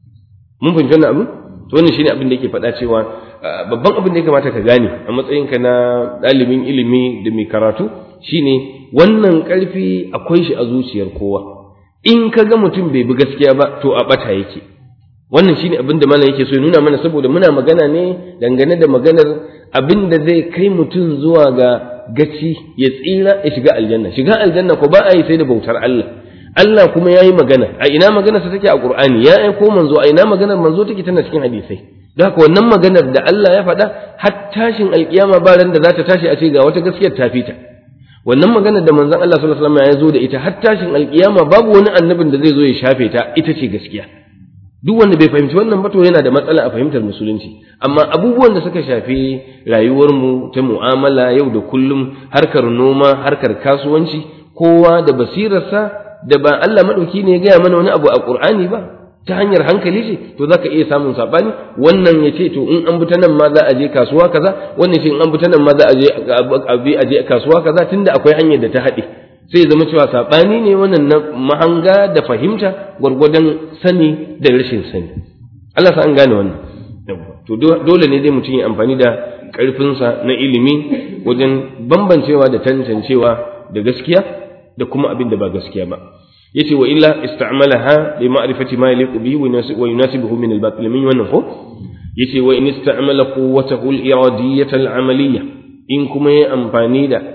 mun fahimci wannan abin to wannan shine abin da yake faɗa cewa babban abin da ya kamata ka gane a matsayinka na ɗalibin ilimi da mai karatu shine wannan ƙarfi akwai shi a zuciyar kowa in ka ga mutum bai bi gaskiya ba to a bata yake wannan shine abin da malam yake so ya nuna mana saboda muna magana ne dangane da maganar abin da zai kai mutum zuwa ga gaci ya tsira ya shiga aljanna shiga aljanna ko ba a yi sai da bautar Allah Allah kuma ya yi magana a ina magana sa take a Qur'ani ya aiko manzo a ina maganar manzo take tana cikin hadisai don haka wannan maganar da Allah ya faɗa har tashin alkiyama ba ran da za ta tashi a ce ga wata gaskiyar ta fita wannan maganar da manzon Allah sallallahu alaihi wasallam ya zo da ita har tashin alkiyama babu wani annabin da zai zo ya shafe ta ita ce gaskiya duk wanda bai fahimci wannan ba to yana da matsala a fahimtar musulunci amma abubuwan da suka shafi rayuwarmu ta mu'amala yau da kullum harkar noma harkar kasuwanci kowa da basirarsa da ba Allah madauki ne ya gaya mana wani abu a Qur'ani ba ta hanyar hankali ce to zaka iya samun sabani wannan ya ce to in an bi ta nan ma za a je kasuwa kaza wannan ce in an bi ta nan ma za a je a je kasuwa kaza tunda akwai hanyar da ta haɗe sai zama cewa saɓani ne wannan na mahanga da fahimta gwargwadon sani da rashin sani Allah sa an gane wannan to dole ne dai mutum ya amfani da ƙarfinsa na ilimi wajen bambancewa da tantancewa da gaskiya da kuma abin da ba gaskiya ba yace wa illa ista'malaha li ma'rifati ma yaliqu bihi wa yunasibuhu min al-batil min wannan ko yace wa in ista'mala quwwatahu al-iradiyyah al-amaliyya in kuma ya amfani da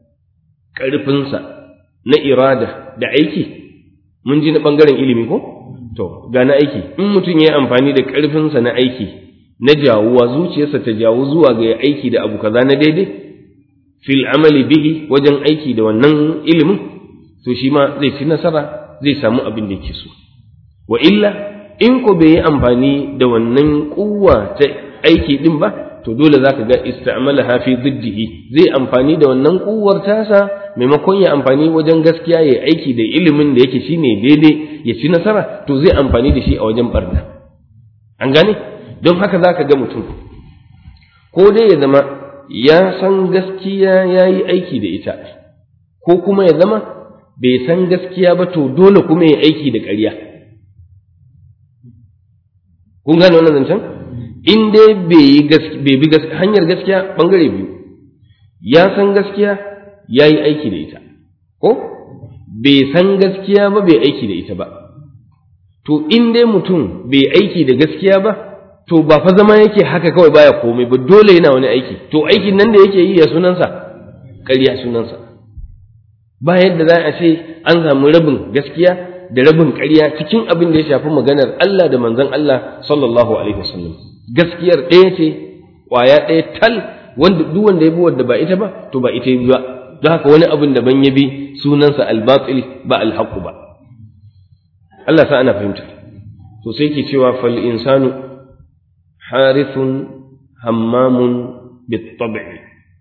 ƙarfinsa na irada da aiki mun ji na ɓangaren ilimi ko to ga na aiki in mutum ya amfani da ƙarfinsa na aiki na jawuwa zuciyarsa ta jawo zuwa ga aiki da abu kaza na daidai fil amali bihi wajen aiki da wannan ilimin to shi ma zai ci nasara zai samu abin da yake so wa illa in ko bai yi amfani da wannan kuwa ta aiki din ba to dole zaka ga istamalaha fi diddihi zai amfani da wannan kuwar tasa maimakon ya amfani wajen gaskiya ya aiki da ilimin da yake shine daidai ya ci nasara to zai amfani da shi a wajen barna an gane don haka za ka ga mutum ko dai ya zama ya san gaskiya ya yi aiki da ita ko kuma ya zama bai san gaskiya ba to dole kuma ya aiki da ƙarya kun gane wannan zancen in dai bai bi hanyar gaskiya ɓangare biyu ya san gaskiya ya yi aiki da ita ko bai san gaskiya ba bai aiki da ita ba to in dai mutum bai aiki da gaskiya ba to ba fa zama yake haka kawai baya komai ba dole yana wani aiki to aikin nan da yake yi ya sunansa ƙarya sunansa ba yadda za a ce an samu rabin gaskiya da rabin ƙarya cikin abin da ya shafi maganar Allah da manzon Allah sallallahu alaihi wasallam gaskiyar ɗaya ce ƙwaya ɗaya tal wanda duk wanda ya bi wanda ba ita ba to ba ita ba don haka wani abin da ban ya bi sunansa al-batil ba al-haqq ba Allah sa ana fahimta to sai ke cewa fal insanu harithun hammamun bit-tab'i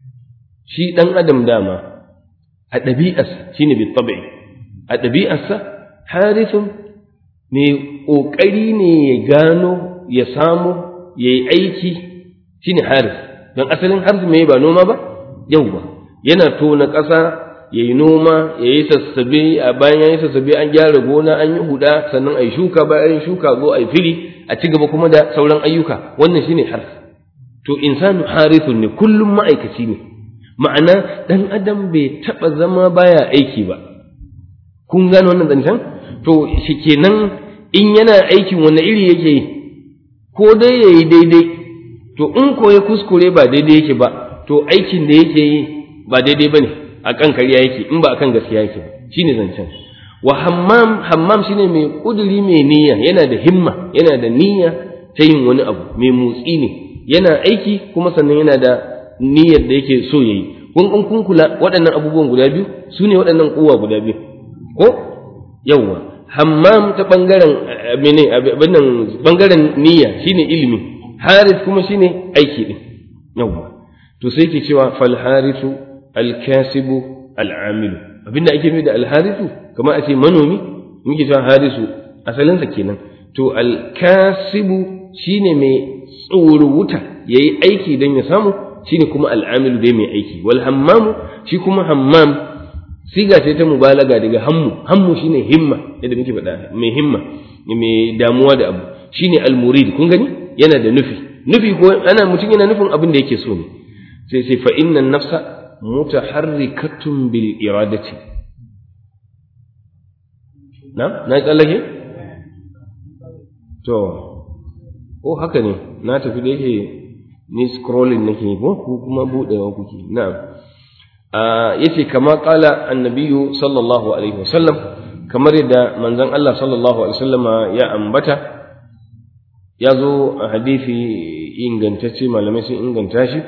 shi dan adam dama a ɗabi'arsa shine bit-tab'i a ɗabi'arsa harithun mai ƙoƙari ne ya gano ya samu ya yi aiki shine harith don asalin harith mai ba noma ba yau ba yana tona ƙasa ya yi noma ya yi sassabe a bayan ya yi sassabe an gyara gona an yi huda sannan a yi shuka bayan shuka zo a yi fili a ci gaba kuma da sauran ayyuka wannan shine harf to insanu harithun ne kullum ma'aikaci ne ma'ana dan adam bai taba zama baya aiki ba kun gane wannan zancen to shikenan in yana aikin wani iri yake yi ko dai yayi daidai to in ko ya kuskure ba daidai yake ba to aikin da yake yi ba daidai bane a kan kariya yake in ba akan gaskiya yake ba shine zancen wa hammam hammam shine mai kuduri mai niyya yana da himma yana da niyya ta yin wani abu mai motsi ne yana aiki kuma sannan yana da niyyar da yake so yayi kun kun kun kula waɗannan abubuwan guda biyu su ne waɗannan kowa guda biyu ko yawwa hammam ta bangaren mene abin nan bangaren niyya shine ilimi haris kuma shine aiki din yawwa to sai ke cewa fal harisu alkasibu al'amilu abinda ake nufi da alharisu kamar a ce manomi muke cewa harisu asalinsa kenan to alkasibu shine mai tsoro wuta yayi aiki don ya samu shine kuma al'amilu dai mai aiki wal hammamu shi kuma hammam siga ce ta mubalaga daga hammu hammu shine himma yadda muke faɗa mai himma mai damuwa da abu shine almurid kun gani yana da nufi nufi ko ana mutum yana nufin abin da yake so ne sai sai fa inna nafsa mutaharrikatun bil iradati na na tsallake to oh haka ne na tafi da yake ni scrolling nake ko ku kuma budewa kuke na'am yace kama qala annabiyyu sallallahu alaihi wasallam kamar yadda manzon Allah sallallahu alaihi wasallama ya ambata ya zo a hadisi ingantacce malamai sun inganta shi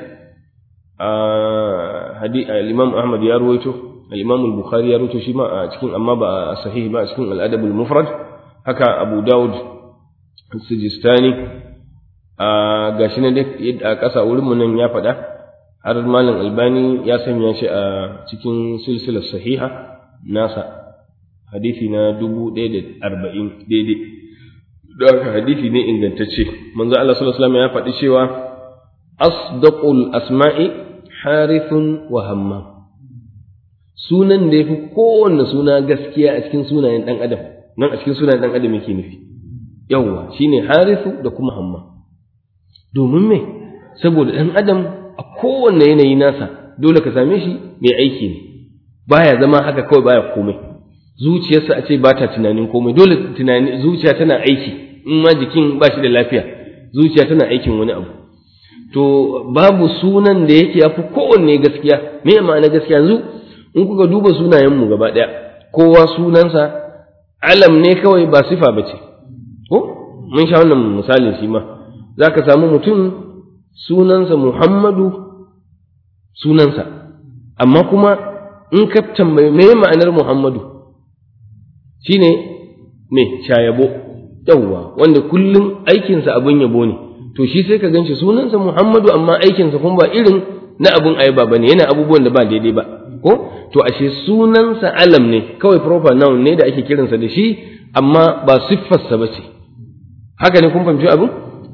al-Imam Ahmad ya ruwaito al-Imam al-Bukhari ya ruwaito shi ma a cikin amma ba a sahih ba a cikin al-Adab al-Mufrad haka Abu Dawud Sijistani a gashi na a ƙasa wurin mu nan ya faɗa har Malam Albani ya sanya shi a cikin silsilar sahiha nasa hadisi na dubu ɗaya da arba'in daidai da haka hadisi ne ingantacce manzo Allah sallallahu alaihi wasallam ya faɗi cewa asdaqul asma'i harithun wa hammam sunan da yafi kowanne suna gaskiya a cikin sunayen dan adam nan a cikin sunayen dan adam yake nufi yawwa shine harithu da kuma hammam domin me saboda dan adam a kowanne yanayi nasa dole ka same shi mai aiki ne baya zama haka kawai baya komai zuciyarsa a ce ba ta tunanin komai dole tunani zuciya tana aiki in ma jikin ba shi da lafiya zuciya tana aikin wani abu to babu sunan da yake yafi kowanne gaskiya me ma'ana gaskiya yanzu in kuka duba sunayenmu gaba ɗaya kowa sunansa alam ne kawai ba sifa ba ce ko mun sha wannan misalin shi ma za ka samu mutum sunansa muhammadu sunansa amma kuma in ka tambayi me ma'anar muhammadu shine me shayabo yawwa wanda kullum aikinsa abin yabo ne to shi sai ka ganshi sunansa Muhammadu amma aikinsa kuma ba irin na abun ayaba bane yana abubuwan da ba daidai ba ko to ashe sunansa alam ne kawai proper noun ne da ake kiransa da shi amma ba siffarsa ba ce haka ne kun fahimci abin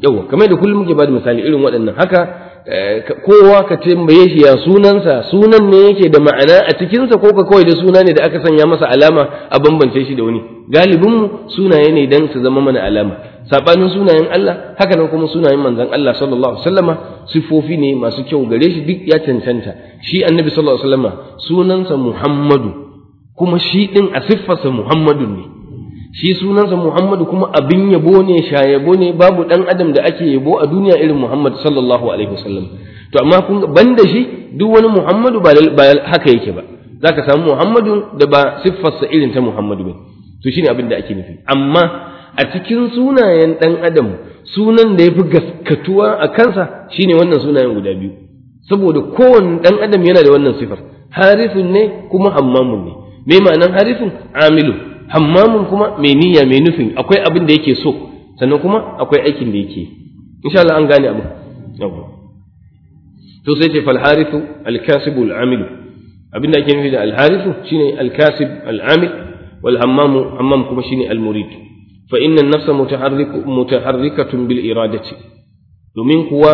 yawa kamar da kullum muke bada misali irin waɗannan haka kowa ka tambaye shi ya sunansa sunan ne yake da ma'ana a cikinsa ko ka kawai da suna ne da aka sanya masa alama a bambance shi da wani galibinmu sunaye ne dan su zama mana alama sabanin sunayen Allah haka nan kuma sunayen manzon Allah sallallahu alaihi wasallama sifofi ne masu kyau gare shi duk ya cancanta shi annabi sallallahu alaihi wasallama sunansa Muhammadu kuma shi din a siffarsa Muhammadu ne shi sunansa Muhammadu kuma abin yabo ne shayabo ne babu dan adam da ake yabo a duniya irin Muhammad sallallahu alaihi wasallam to amma kun banda shi duk wani Muhammadu ba haka yake ba zaka samu Muhammadu da ba siffarsa irin ta Muhammadu ba to shine abin da ake nufi amma a cikin sunayen dan adam sunan da yafi gaskatuwa a kansa shine wannan sunayen guda biyu saboda kowanne dan adam yana da wannan sifar harifun ne kuma hammamun ne me ma'anan harifun amilu hammamun kuma mai niyya mai nufin akwai abin da yake so sannan kuma akwai aikin da yake insha Allah an gane abin to sai ce fal harithu al kasibu al amilu abin da ake nufi da al harithu shine al kasib al amil wal hammamu hammam kuma shine al murid fa inna an nafsa mutaharriku mutaharrikatun bil iradati domin kuwa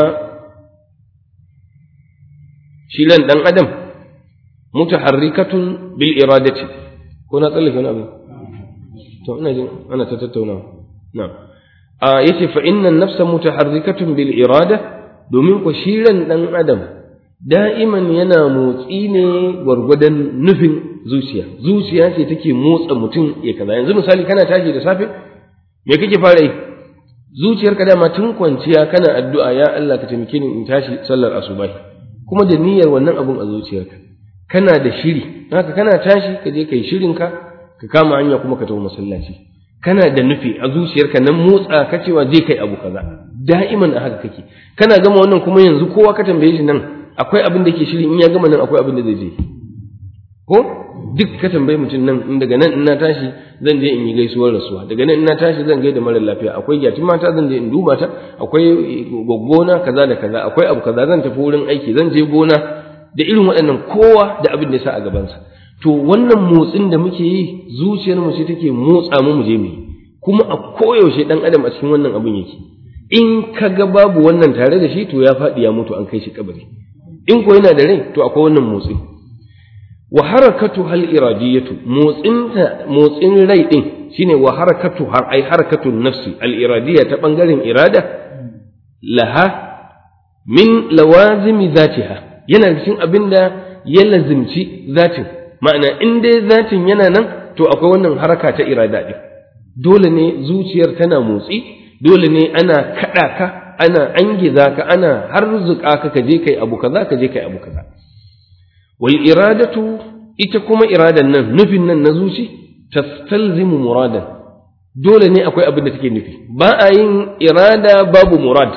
shi lan dan adam mutaharrikatun bil iradati ko na tsallake wani abu to ina jin ana ta tattaunawa na'am a yace fa inna nafsa mutaharrikatun bil irada domin ko shiran dan adam da'iman yana motsi ne gwargwadon nufin zuciya zuciya ce take motsa mutum ya kaza yanzu misali kana tashi da safe me kake fara yi zuciyarka dama tun kwanciya kana addu'a ya Allah ka taimake ni in tashi sallar asubahi kuma da niyyar wannan abun a zuciyarka kana da shiri haka kana tashi ka je kai shirinka ka kama hanya kuma ka tafi masallaci kana da nufi a zuciyarka nan motsa ka cewa je kai abu kaza da'iman a haka kake kana gama wannan kuma yanzu kowa ka tambaye shi nan akwai abin da ke shirin in ya gama nan akwai abin da zai je ko duk ka tambaye mutum nan in daga nan in na tashi zan je in yi gaisuwar rasuwa daga nan in na tashi zan gaida mara lafiya akwai gyatin mata zan je in duba ta akwai gwaggona kaza da kaza akwai abu kaza zan tafi wurin aiki zan je gona da irin waɗannan kowa da abin da ya sa a gabansa to wannan motsin da muke yi zuciyar mu ce take motsa mu mu je mu kuma a koyaushe dan adam a cikin wannan abin yake in ka ga babu wannan tare da shi to ya faɗi ya mutu an kai shi kabari in ko yana da rai to akwai wannan motsi wa harakatu hal iradiyatu motsinta motsin rai din shine wa harakatu har ai harakatu nafsi al iradiyya ta bangaren irada laha min lawazimi zatiha yana cikin abin da ya lazimci zatin ma'ana in dai zatin yana nan to akwai wannan haraka ta irada din dole ne zuciyar tana motsi dole ne ana kada ka ana angiza ka ana harzuka ka ka je kai abu kaza ka je kai abu kaza wal iradatu ita kuma iradan nan nufin nan na zuci tastalzimu muradan dole ne akwai abin da take nufi ba a yin irada babu murad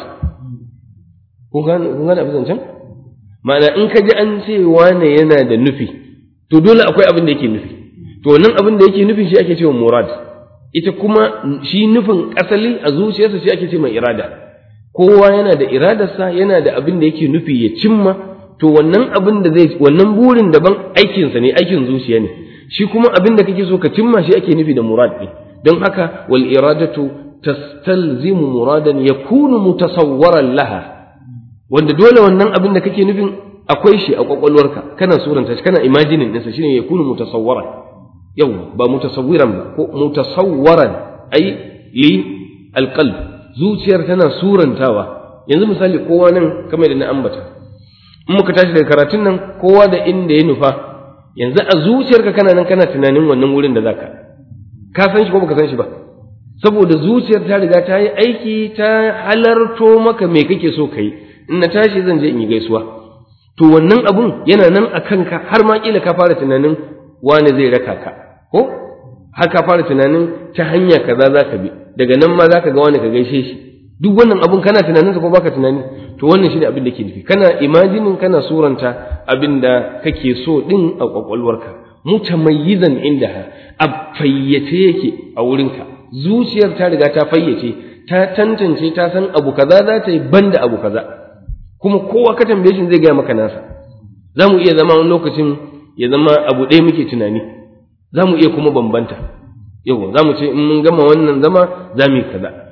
kun gane abin zancen ma'ana in ka ji an ce wane yana da nufi to dole akwai abin da yake nufi to nan abin da yake nufi shi ake cewa murad ita kuma shi nufin asali a zuciyarsa shi ake ce mai irada kowa yana da iradarsa yana da abin da yake nufi ya cimma to wannan abin da zai wannan burin daban aikinsa ne aikin zuciya ne shi kuma abin da kake so ka cimma shi ake nufi da murad ne don haka wal iradatu tastalzimu muradan yakunu mutasawwaran laha wanda dole wannan abin da kake nufin akwai shi a kwakwalwarka kana suranta shi kana imajining ɗinsa shine yakunu mutasawwaran yau ba mutasawwiran ba ko mutasawwaran ai li alqalb zuciyar tana surantawa yanzu misali kowa nan kamar da na ambata in muka tashi daga karatun nan kowa da inda ya nufa yanzu a zuciyarka kana nan kana tunanin wannan wurin da zaka ka san shi ko baka san shi ba saboda zuciyar ta riga ta yi aiki ta halarto maka me kake so kai in na tashi zan je in yi gaisuwa to wannan abun yana nan a kanka har ma kila ka fara tunanin wani zai raka ka ko har ka fara tunanin ta hanya kaza za ka bi daga nan ma za ka ga wani ka gaishe shi duk wannan abun kana tunaninsa ko baka tunani to wannan shine abin da ke nufi kana imajinin kana suranta abin da kake so din a kwakwalwarka mutamayyizan indaha a fayyace yake a wurinka zuciyar ta riga ta fayyace ta tantance ta san abu kaza za ta yi banda abu kaza kuma kowa ka tambaye shi zai gaya maka nasa za mu iya zama wani lokacin ya zama abu ɗaya muke tunani za mu iya kuma bambanta yau za mu ce in mun gama wannan zama za mu yi kaza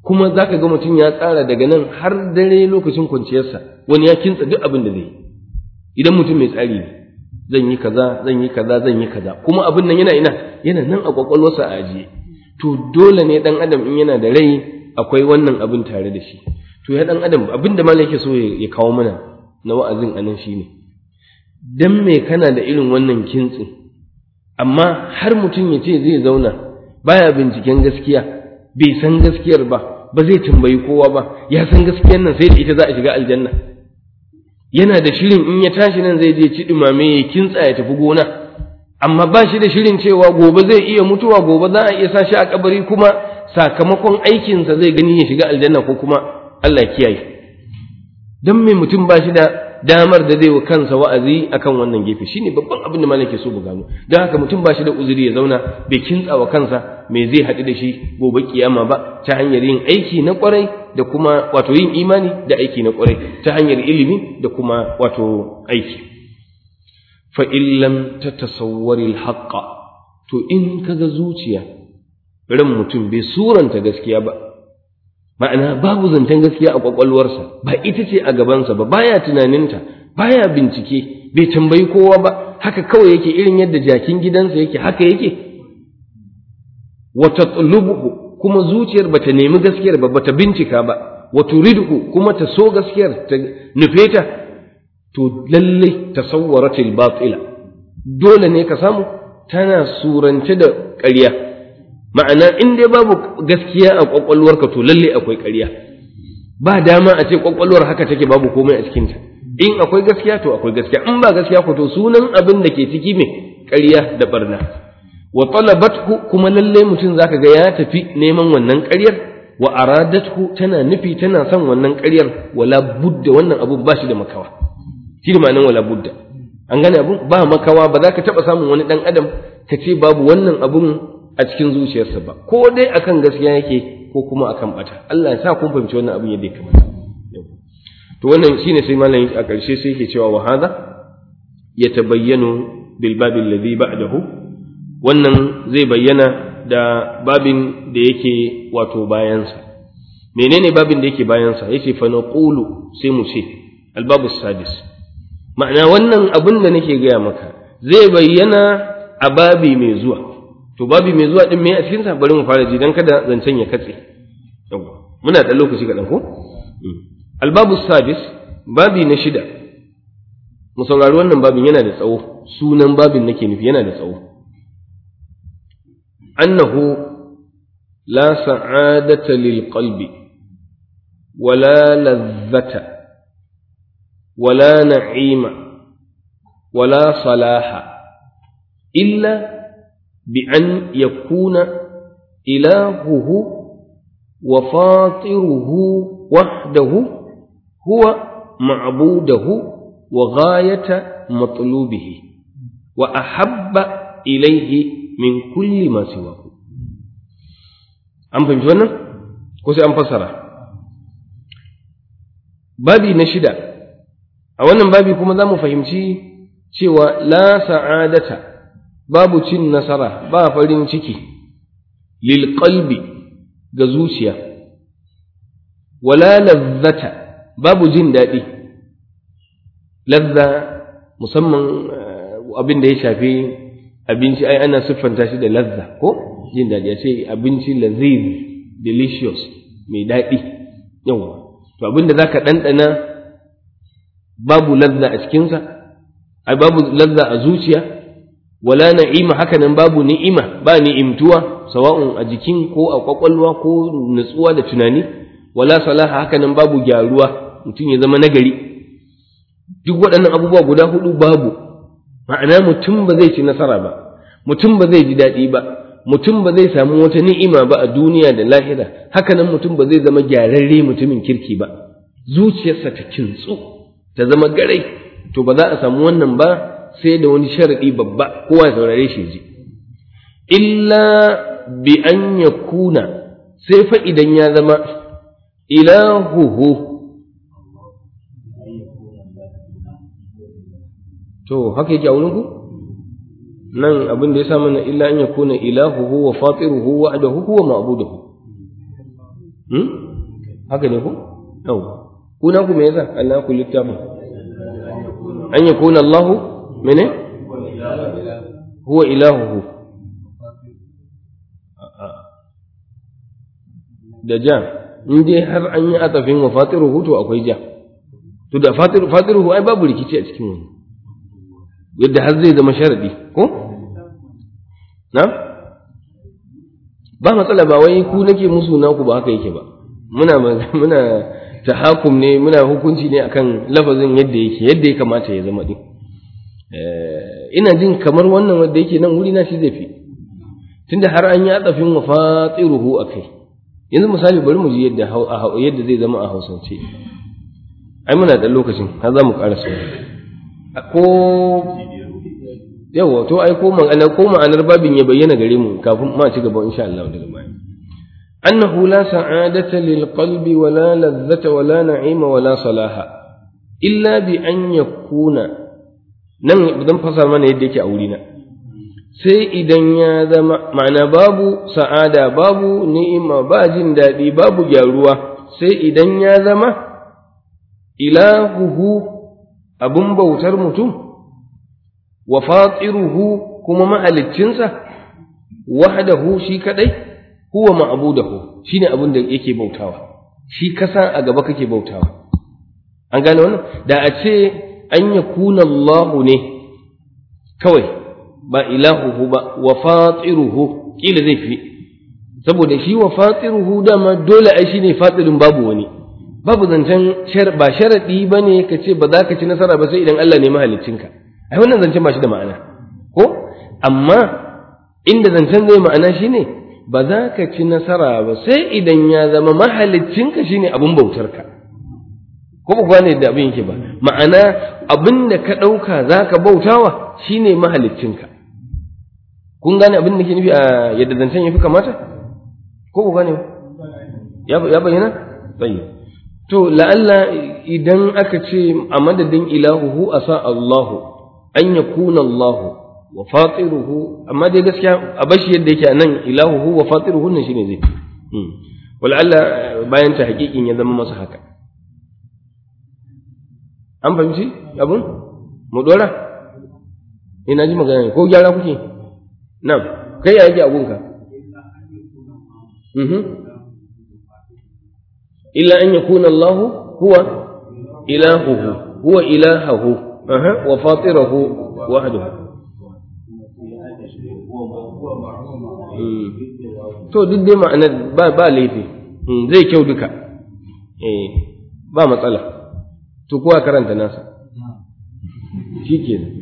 kuma za ka ga mutum ya tsara daga nan har dare lokacin kwanciyarsa wani ya kintsa duk abin da zai yi idan mutum mai tsari ne zan yi kaza zan yi kaza zan yi kaza kuma abin nan yana ina yana nan a kwakwalwarsa a ajiye to dole ne dan adam in yana da rai akwai wannan abin tare da shi to ya dan adam abin da malam yake so ya kawo mana na wa'azin anan shine dan me kana da irin wannan kintsin amma har mutum ya ce zai zauna baya binciken gaskiya bai san gaskiyar ba ba zai tambayi kowa ba ya san gaskiyar nan sai da ita za a shiga aljanna yana da shirin in ya tashi nan zai je ci dumame ya kintsa ya tafi gona amma ba shi da shirin cewa gobe zai iya mutuwa gobe za a iya sa shi a kabari kuma sakamakon aikinsa zai gani ya shiga aljanna ko kuma Allah kiyaye dan me mutum ba shi da damar da zai wa kansa wa'azi akan wannan gefe shine babban abin da malaka so mu gano don haka mutum ba shi da uzuri ya zauna bai kintsa wa kansa me zai haɗu da shi gobe kiyama ba ta hanyar yin aiki na kwarai da kuma wato yin imani da aiki na kwarai ta hanyar ilimi da kuma wato aiki fa illam tatasawwari alhaqqa to in kaga zuciya ran mutum bai suranta gaskiya ba ma'ana babu zancen gaskiya a kwakwalwarsa ba ita ce a gabansa ba baya tunaninta baya bincike bai tambayi kowa ba haka kawai yake irin yadda jakin gidansa yake haka yake wa tatlubuhu kuma zuciyar bata nemi gaskiyar ba bata bincika ba wa turidhu kuma ta so gaskiyar ta nufe ta to lalle tasawwaratil batila dole ne ka samu tana surance da ƙarya ma'ana in dai babu gaskiya a kwakwalwarka to lalle akwai ƙarya ba dama a ce kwakwalwar haka take babu komai a cikinta in akwai gaskiya to akwai gaskiya in ba gaskiya ko to sunan abin da ke ciki me ƙarya da barna wa talabathu kuma lalle mutum zaka ga ya tafi neman wannan ƙaryar wa aradathu tana nufi tana son wannan ƙaryar wala budda wannan abu ba shi da makawa shi da ma'anar wala budda an gane abun ba makawa ba za ka taɓa samun wani ɗan adam ka ce babu wannan abun a cikin zuciyarsa ba ko dai akan gaskiya yake ko kuma akan bata Allah ya sa kun fahimci wannan abin yadda ya kamata to wannan shine sai malam a ƙarshe sai yake cewa wa hadha yatabayyanu bil babil ladhi ba'dahu wannan zai bayyana da babin da yake wato bayansa menene babin da yake bayansa yace fa naqulu sai mu ce al babu sadis ma'ana wannan abin da nake gaya maka zai bayyana a babi mai zuwa to babi mai zuwa din me a cikin sa bari mu fara ji dan kada zancen ya katse yawa muna da lokaci kaɗan ko albabu sadis babi na shida mu saurari wannan babin yana da tsawo sunan babin nake nufi yana da tsawo annahu la sa'adata lil qalbi wala lazzata wala na'ima wala salaha illa بأن يكون إلهه وفاطره وحده هو معبوده وغاية مطلوبه وأحب إليه من كل ما سواه أم فهمت wannan ko sai an fassara babi na shida a wannan babi kuma za mu fahimci cewa la sa'adata babu cin nasara ba farin ciki lil qalbi ga zuciya wala lazzata babu jin daɗi lazza musamman abin da ya shafi abinci ai ana siffanta shi da lazza ko jin daɗi a ce abinci laziz delicious mai daɗi yawa to abin da zaka ɗanɗana babu lazza a cikinsa ai babu lazza a zuciya wala na'ima hakanan babu ni'ima ba ni'imtuwa sawa'un a jikin ko a kwakwalwa ko nutsuwa da tunani wala salaha hakanan babu gyaruwa mutum ya zama nagari duk waɗannan abubuwa guda hudu babu ma'ana mutum ba zai ci nasara ba mutum ba zai ji daɗi ba mutum ba zai samu wata ni'ima ba a duniya da lahira hakanan mutum ba zai zama gyararre mutumin kirki ba zuciyarsa ta kintsu ta zama garai to ba za a samu wannan ba sai da wani sharaɗi babba kowa ya saurare shi ji illa bi an ya kuna sai fa idan ya zama ilahuhu to haka yake a wurinku nan abin da ya sa mana illa an ya kuna ilahuhu wa fatiruhu wa adahu huwa ma'buduhu hmm? haka ne ko yau kuna ku me yasa Allah ku littafin an yakuna Allahu mene huwa ilahuhu da ja in dai har an yi atafin wa fatiruhu to akwai ja to da fatiruhu ai babu rikici a cikin wani yadda har zai zama sharadi ko na ba matsala ba wai ku nake musu naku ba haka yake ba muna muna tahakum ne muna hukunci ne akan lafazin yadda yake yadda ya kamata ya zama din ina jin kamar wannan wanda yake nan wuri na shi zai fi tunda har an yi atafin wa fatiruhu akai yanzu misali bari mu ji yadda yadda zai zama a hausance ai muna da lokacin har za mu ƙara ko yawa to ai ko ma'anar ko ma'anar babin ya bayyana gare mu kafin ma ci gaba insha Allah daga baya annahu la sa'adata lil qalbi wa la ladhata wa la na'ima wa la salaha illa bi an yakuna nan zan fasa mana yadda yake a wurina sai idan ya zama ma'ana babu sa'ada babu ni'ima ba jin daɗi babu gyaruwa sai idan ya zama ilahuhu abin bautar mutum wa fatiruhu kuma mahaliccinsa wahdahu shi kadai huwa ma'budahu shine abin da yake bautawa shi kasa a gaba kake bautawa an gane wannan da a ce an yakuna Allahu ne kawai ba ilahuhu ba wa fatiruhu kila zai fi saboda shi wa fatiruhu dama dole ai shine fatirin babu wani babu zancen ba sharadi bane ka ce ba za ka ci nasara ba sai idan Allah ne mahaliccinka ai wannan zancen ba shi da ma'ana ko amma inda zancen zai ma'ana shine ba za ka ci nasara ba sai idan ya zama mahaliccinka shine abun bautarka ko ba gane da abin yake ba ma'ana abin da ka ɗauka za ka bautawa shine mahaliccinka kun gane abin da ke nufi a yadda zancen ya fi kamata ko ku gane ya bayyana tsaye to la'alla idan aka ce a madadin ilahuhu a sa Allahu an ya kuna Allahu wa fatiruhu amma dai gaskiya a bashi yadda yake a nan ilahuhu wa fatiruhu nan shine zai wal'alla bayan ta hakikin ya zama masa haka an fahimci abin mu dora ina ji magana ko gyara kuke nan kai ya yake abunka illa an yakuna Allahu huwa ilahuhu huwa ilahahu wa fatirahu wahdahu to duk dai ma'anar ba ba laifi zai kyau duka eh ba matsala to kowa karanta nasa shikenan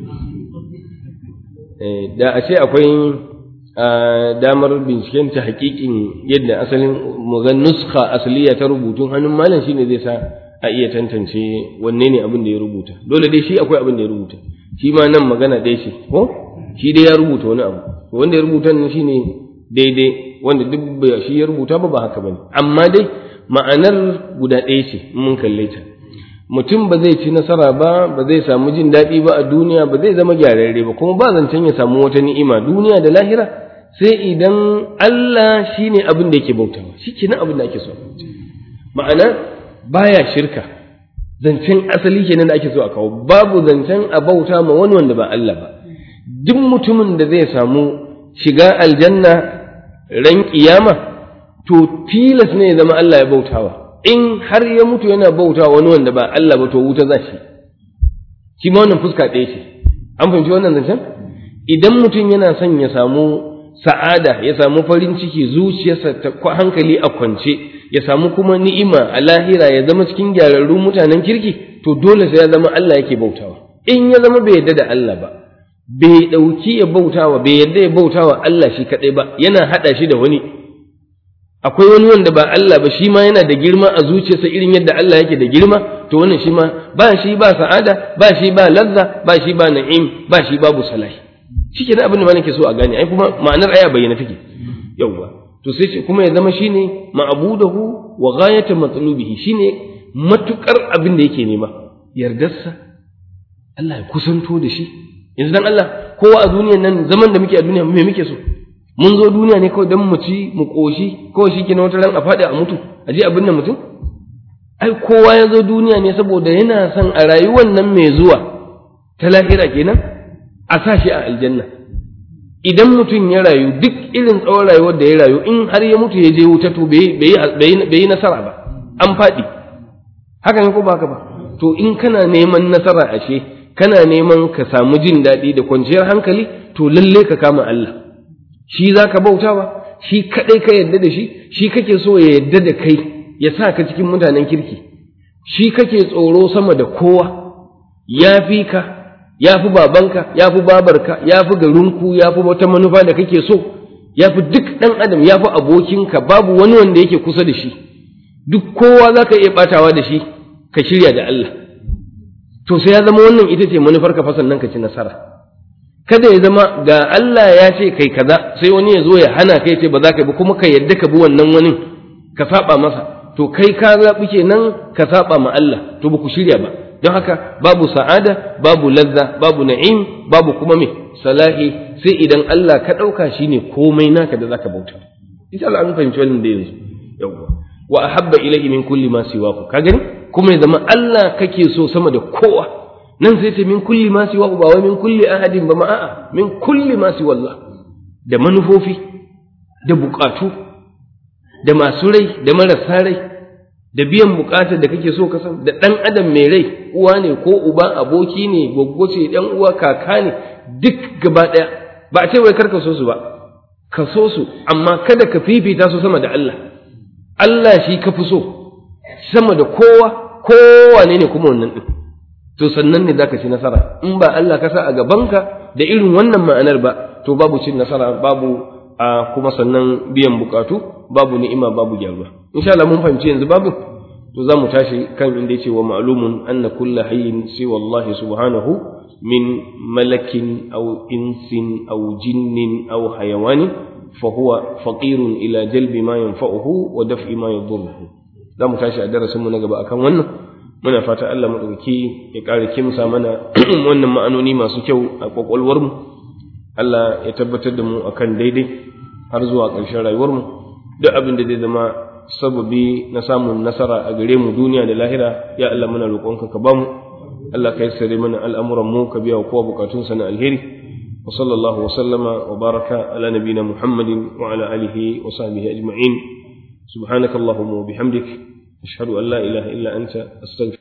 da a ce akwai damar binciken ta hakikin yadda asalin mugan nuska asaliya ta rubutun hannun malam shine zai sa a iya tantance wanne ne abin da ya rubuta dole dai shi akwai abin da ya rubuta shi ma nan magana ɗaya ce ko shi dai ya rubuta wani abu wanda ya rubuta nan shine daidai wanda duk shi ya rubuta ba ba haka bane amma dai ma'anar guda ɗaya ce mun kalle ta mutum ba zai ci nasara ba ba zai samu jin daɗi ba a duniya ba zai zama gyararre ba kuma ba zancen ya samu wata ni'ima duniya da lahira sai idan Allah shine abin da yake bautawa shi kenan abin da ake so ma'ana baya shirka zancen asali kenan da ake so a kawo babu zancen a bauta ma wani wanda ba Allah ba duk mutumin da zai samu shiga aljanna ran kiyama to tilas ne ya zama Allah ya bautawa in har ya mutu yana bauta wani wanda ba Allah ba to wuta za shi shi ma wannan fuska ɗaya ce an fahimci wannan zancen idan mutum yana son ya samu sa'ada ya samu farin ciki zuciyarsa ta hankali a kwance ya samu kuma ni'ima a lahira ya zama cikin gyararrun mutanen kirki to dole sai ya zama Allah yake bautawa in ya zama bai yarda da Allah ba bai ɗauki ya bautawa bai yarda ya bautawa Allah shi kaɗai ba yana haɗa shi da wani akwai wani wanda ba Allah ba shi ma yana da girma a zuciyarsa irin yadda Allah yake da girma to wannan shi ma ba shi ba sa'ada ba shi ba lazza ba shi ba na'im ba shi babu salahi shikenan abin da ma nake so a gane ai kuma ma'anar aya bayyana take yawwa to sai ce kuma ya zama shine ma'budahu wa ghayatu matlubihi shine matukar abin da yake nema yardarsa Allah ya kusanto da shi yanzu dan Allah kowa a duniyan nan zaman da muke a duniya me muke so mun zo duniya ne kawai don mu ci mu ƙoshi kawai shi kenan wata ran a faɗi a mutu a je abin nan mutum ai kowa ya zo duniya ne saboda yana son a rayuwar nan mai zuwa ta lahira kenan a sa shi a aljanna idan mutum ya rayu duk irin tsawon rayuwar da ya rayu in har ya mutu ya je wuta to bai yi nasara ba an faɗi haka ne ko ba haka ba to in kana neman nasara ashe kana neman ka samu jin daɗi da kwanciyar hankali to lalle ka kama Allah shi za ka bautawa shi kaɗai ka yadda da shi shi kake so ya yadda da kai ya sa ka cikin mutanen kirki shi kake tsoro sama da kowa ya fi ka ya fi babanka ya fi babarka ya fi garinku ya fi wata manufa da kake so ya fi duk ɗan adam ya fi abokinka babu wani wanda yake kusa da shi duk kowa za ka iya ɓatawa da shi ka shirya da Allah to sai ya zama wannan ita ce manufar ka fasan nan ka ci nasara kada ya zama ga Allah ya ce kai kaza sai wani ya zo ya hana kai ce ba za ka bi kuma ka yadda ka bi wannan wani ka saba masa to kai ka zaɓi kenan ka saba ma Allah to ba ku shirya ba don haka babu sa'ada babu lazza babu na'im babu kuma me salahi sai idan Allah ka ɗauka shine komai naka da zaka bauta insha Allah an fahimci wannan da yanzu yawwa wa ahabba ilayhi min kulli ma siwahu ka gani kuma ya zama Allah kake so sama da kowa nan sai ta min kulli ma siwahu ba wai min kulli ahadin ba ma a'a min kulli ma siwallah da manufofi da bukatu da masu rai da marasa rai da biyan bukatar da kake so ka san da dan adam mai rai uwa ne ko uba aboki ne goggo ce dan uwa kaka ne duk gaba daya ba a ce wai karka so su ba ka so su amma kada ka fifita su sama da Allah Allah shi ka fi so sama da kowa kowa ne ne kuma wannan din to sannan ne zaka ci nasara in ba Allah ka sa a gabanka da irin wannan ma'anar ba to babu cin nasara babu a kuma sannan biyan bukatu babu ni'ima babu gyaruwa insha Allah mun fahimci yanzu babu to za mu tashi kan inda yace wa ma'lumun anna kullu hayyin siwa Allah subhanahu min malakin aw insin aw jinnin aw hayawanin fa huwa faqirun ila jalbi ma yanfa'uhu wa daf'i ma yadurruhu za mu tashi a darasin mu na gaba akan wannan muna fata Allah maɗauki ya ƙara kimsa mana wannan ma'anoni masu kyau a ƙwaƙwalwarmu Allah ya tabbatar da mu akan daidai har zuwa ƙarshen rayuwarmu duk abin da zai zama sababi na samun nasara a gare mu duniya da lahira ya Allah muna roƙonka ka bamu Allah ka yassare mana al'amuran mu ka biya wa kowa bukatunsa na alheri wa sallallahu wa sallama wa baraka ala nabina muhammadin wa ala alihi wa sahbihi ajma'in subhanakallahumma wa bihamdik أشهد أن لا إله إلا أنت أستغفر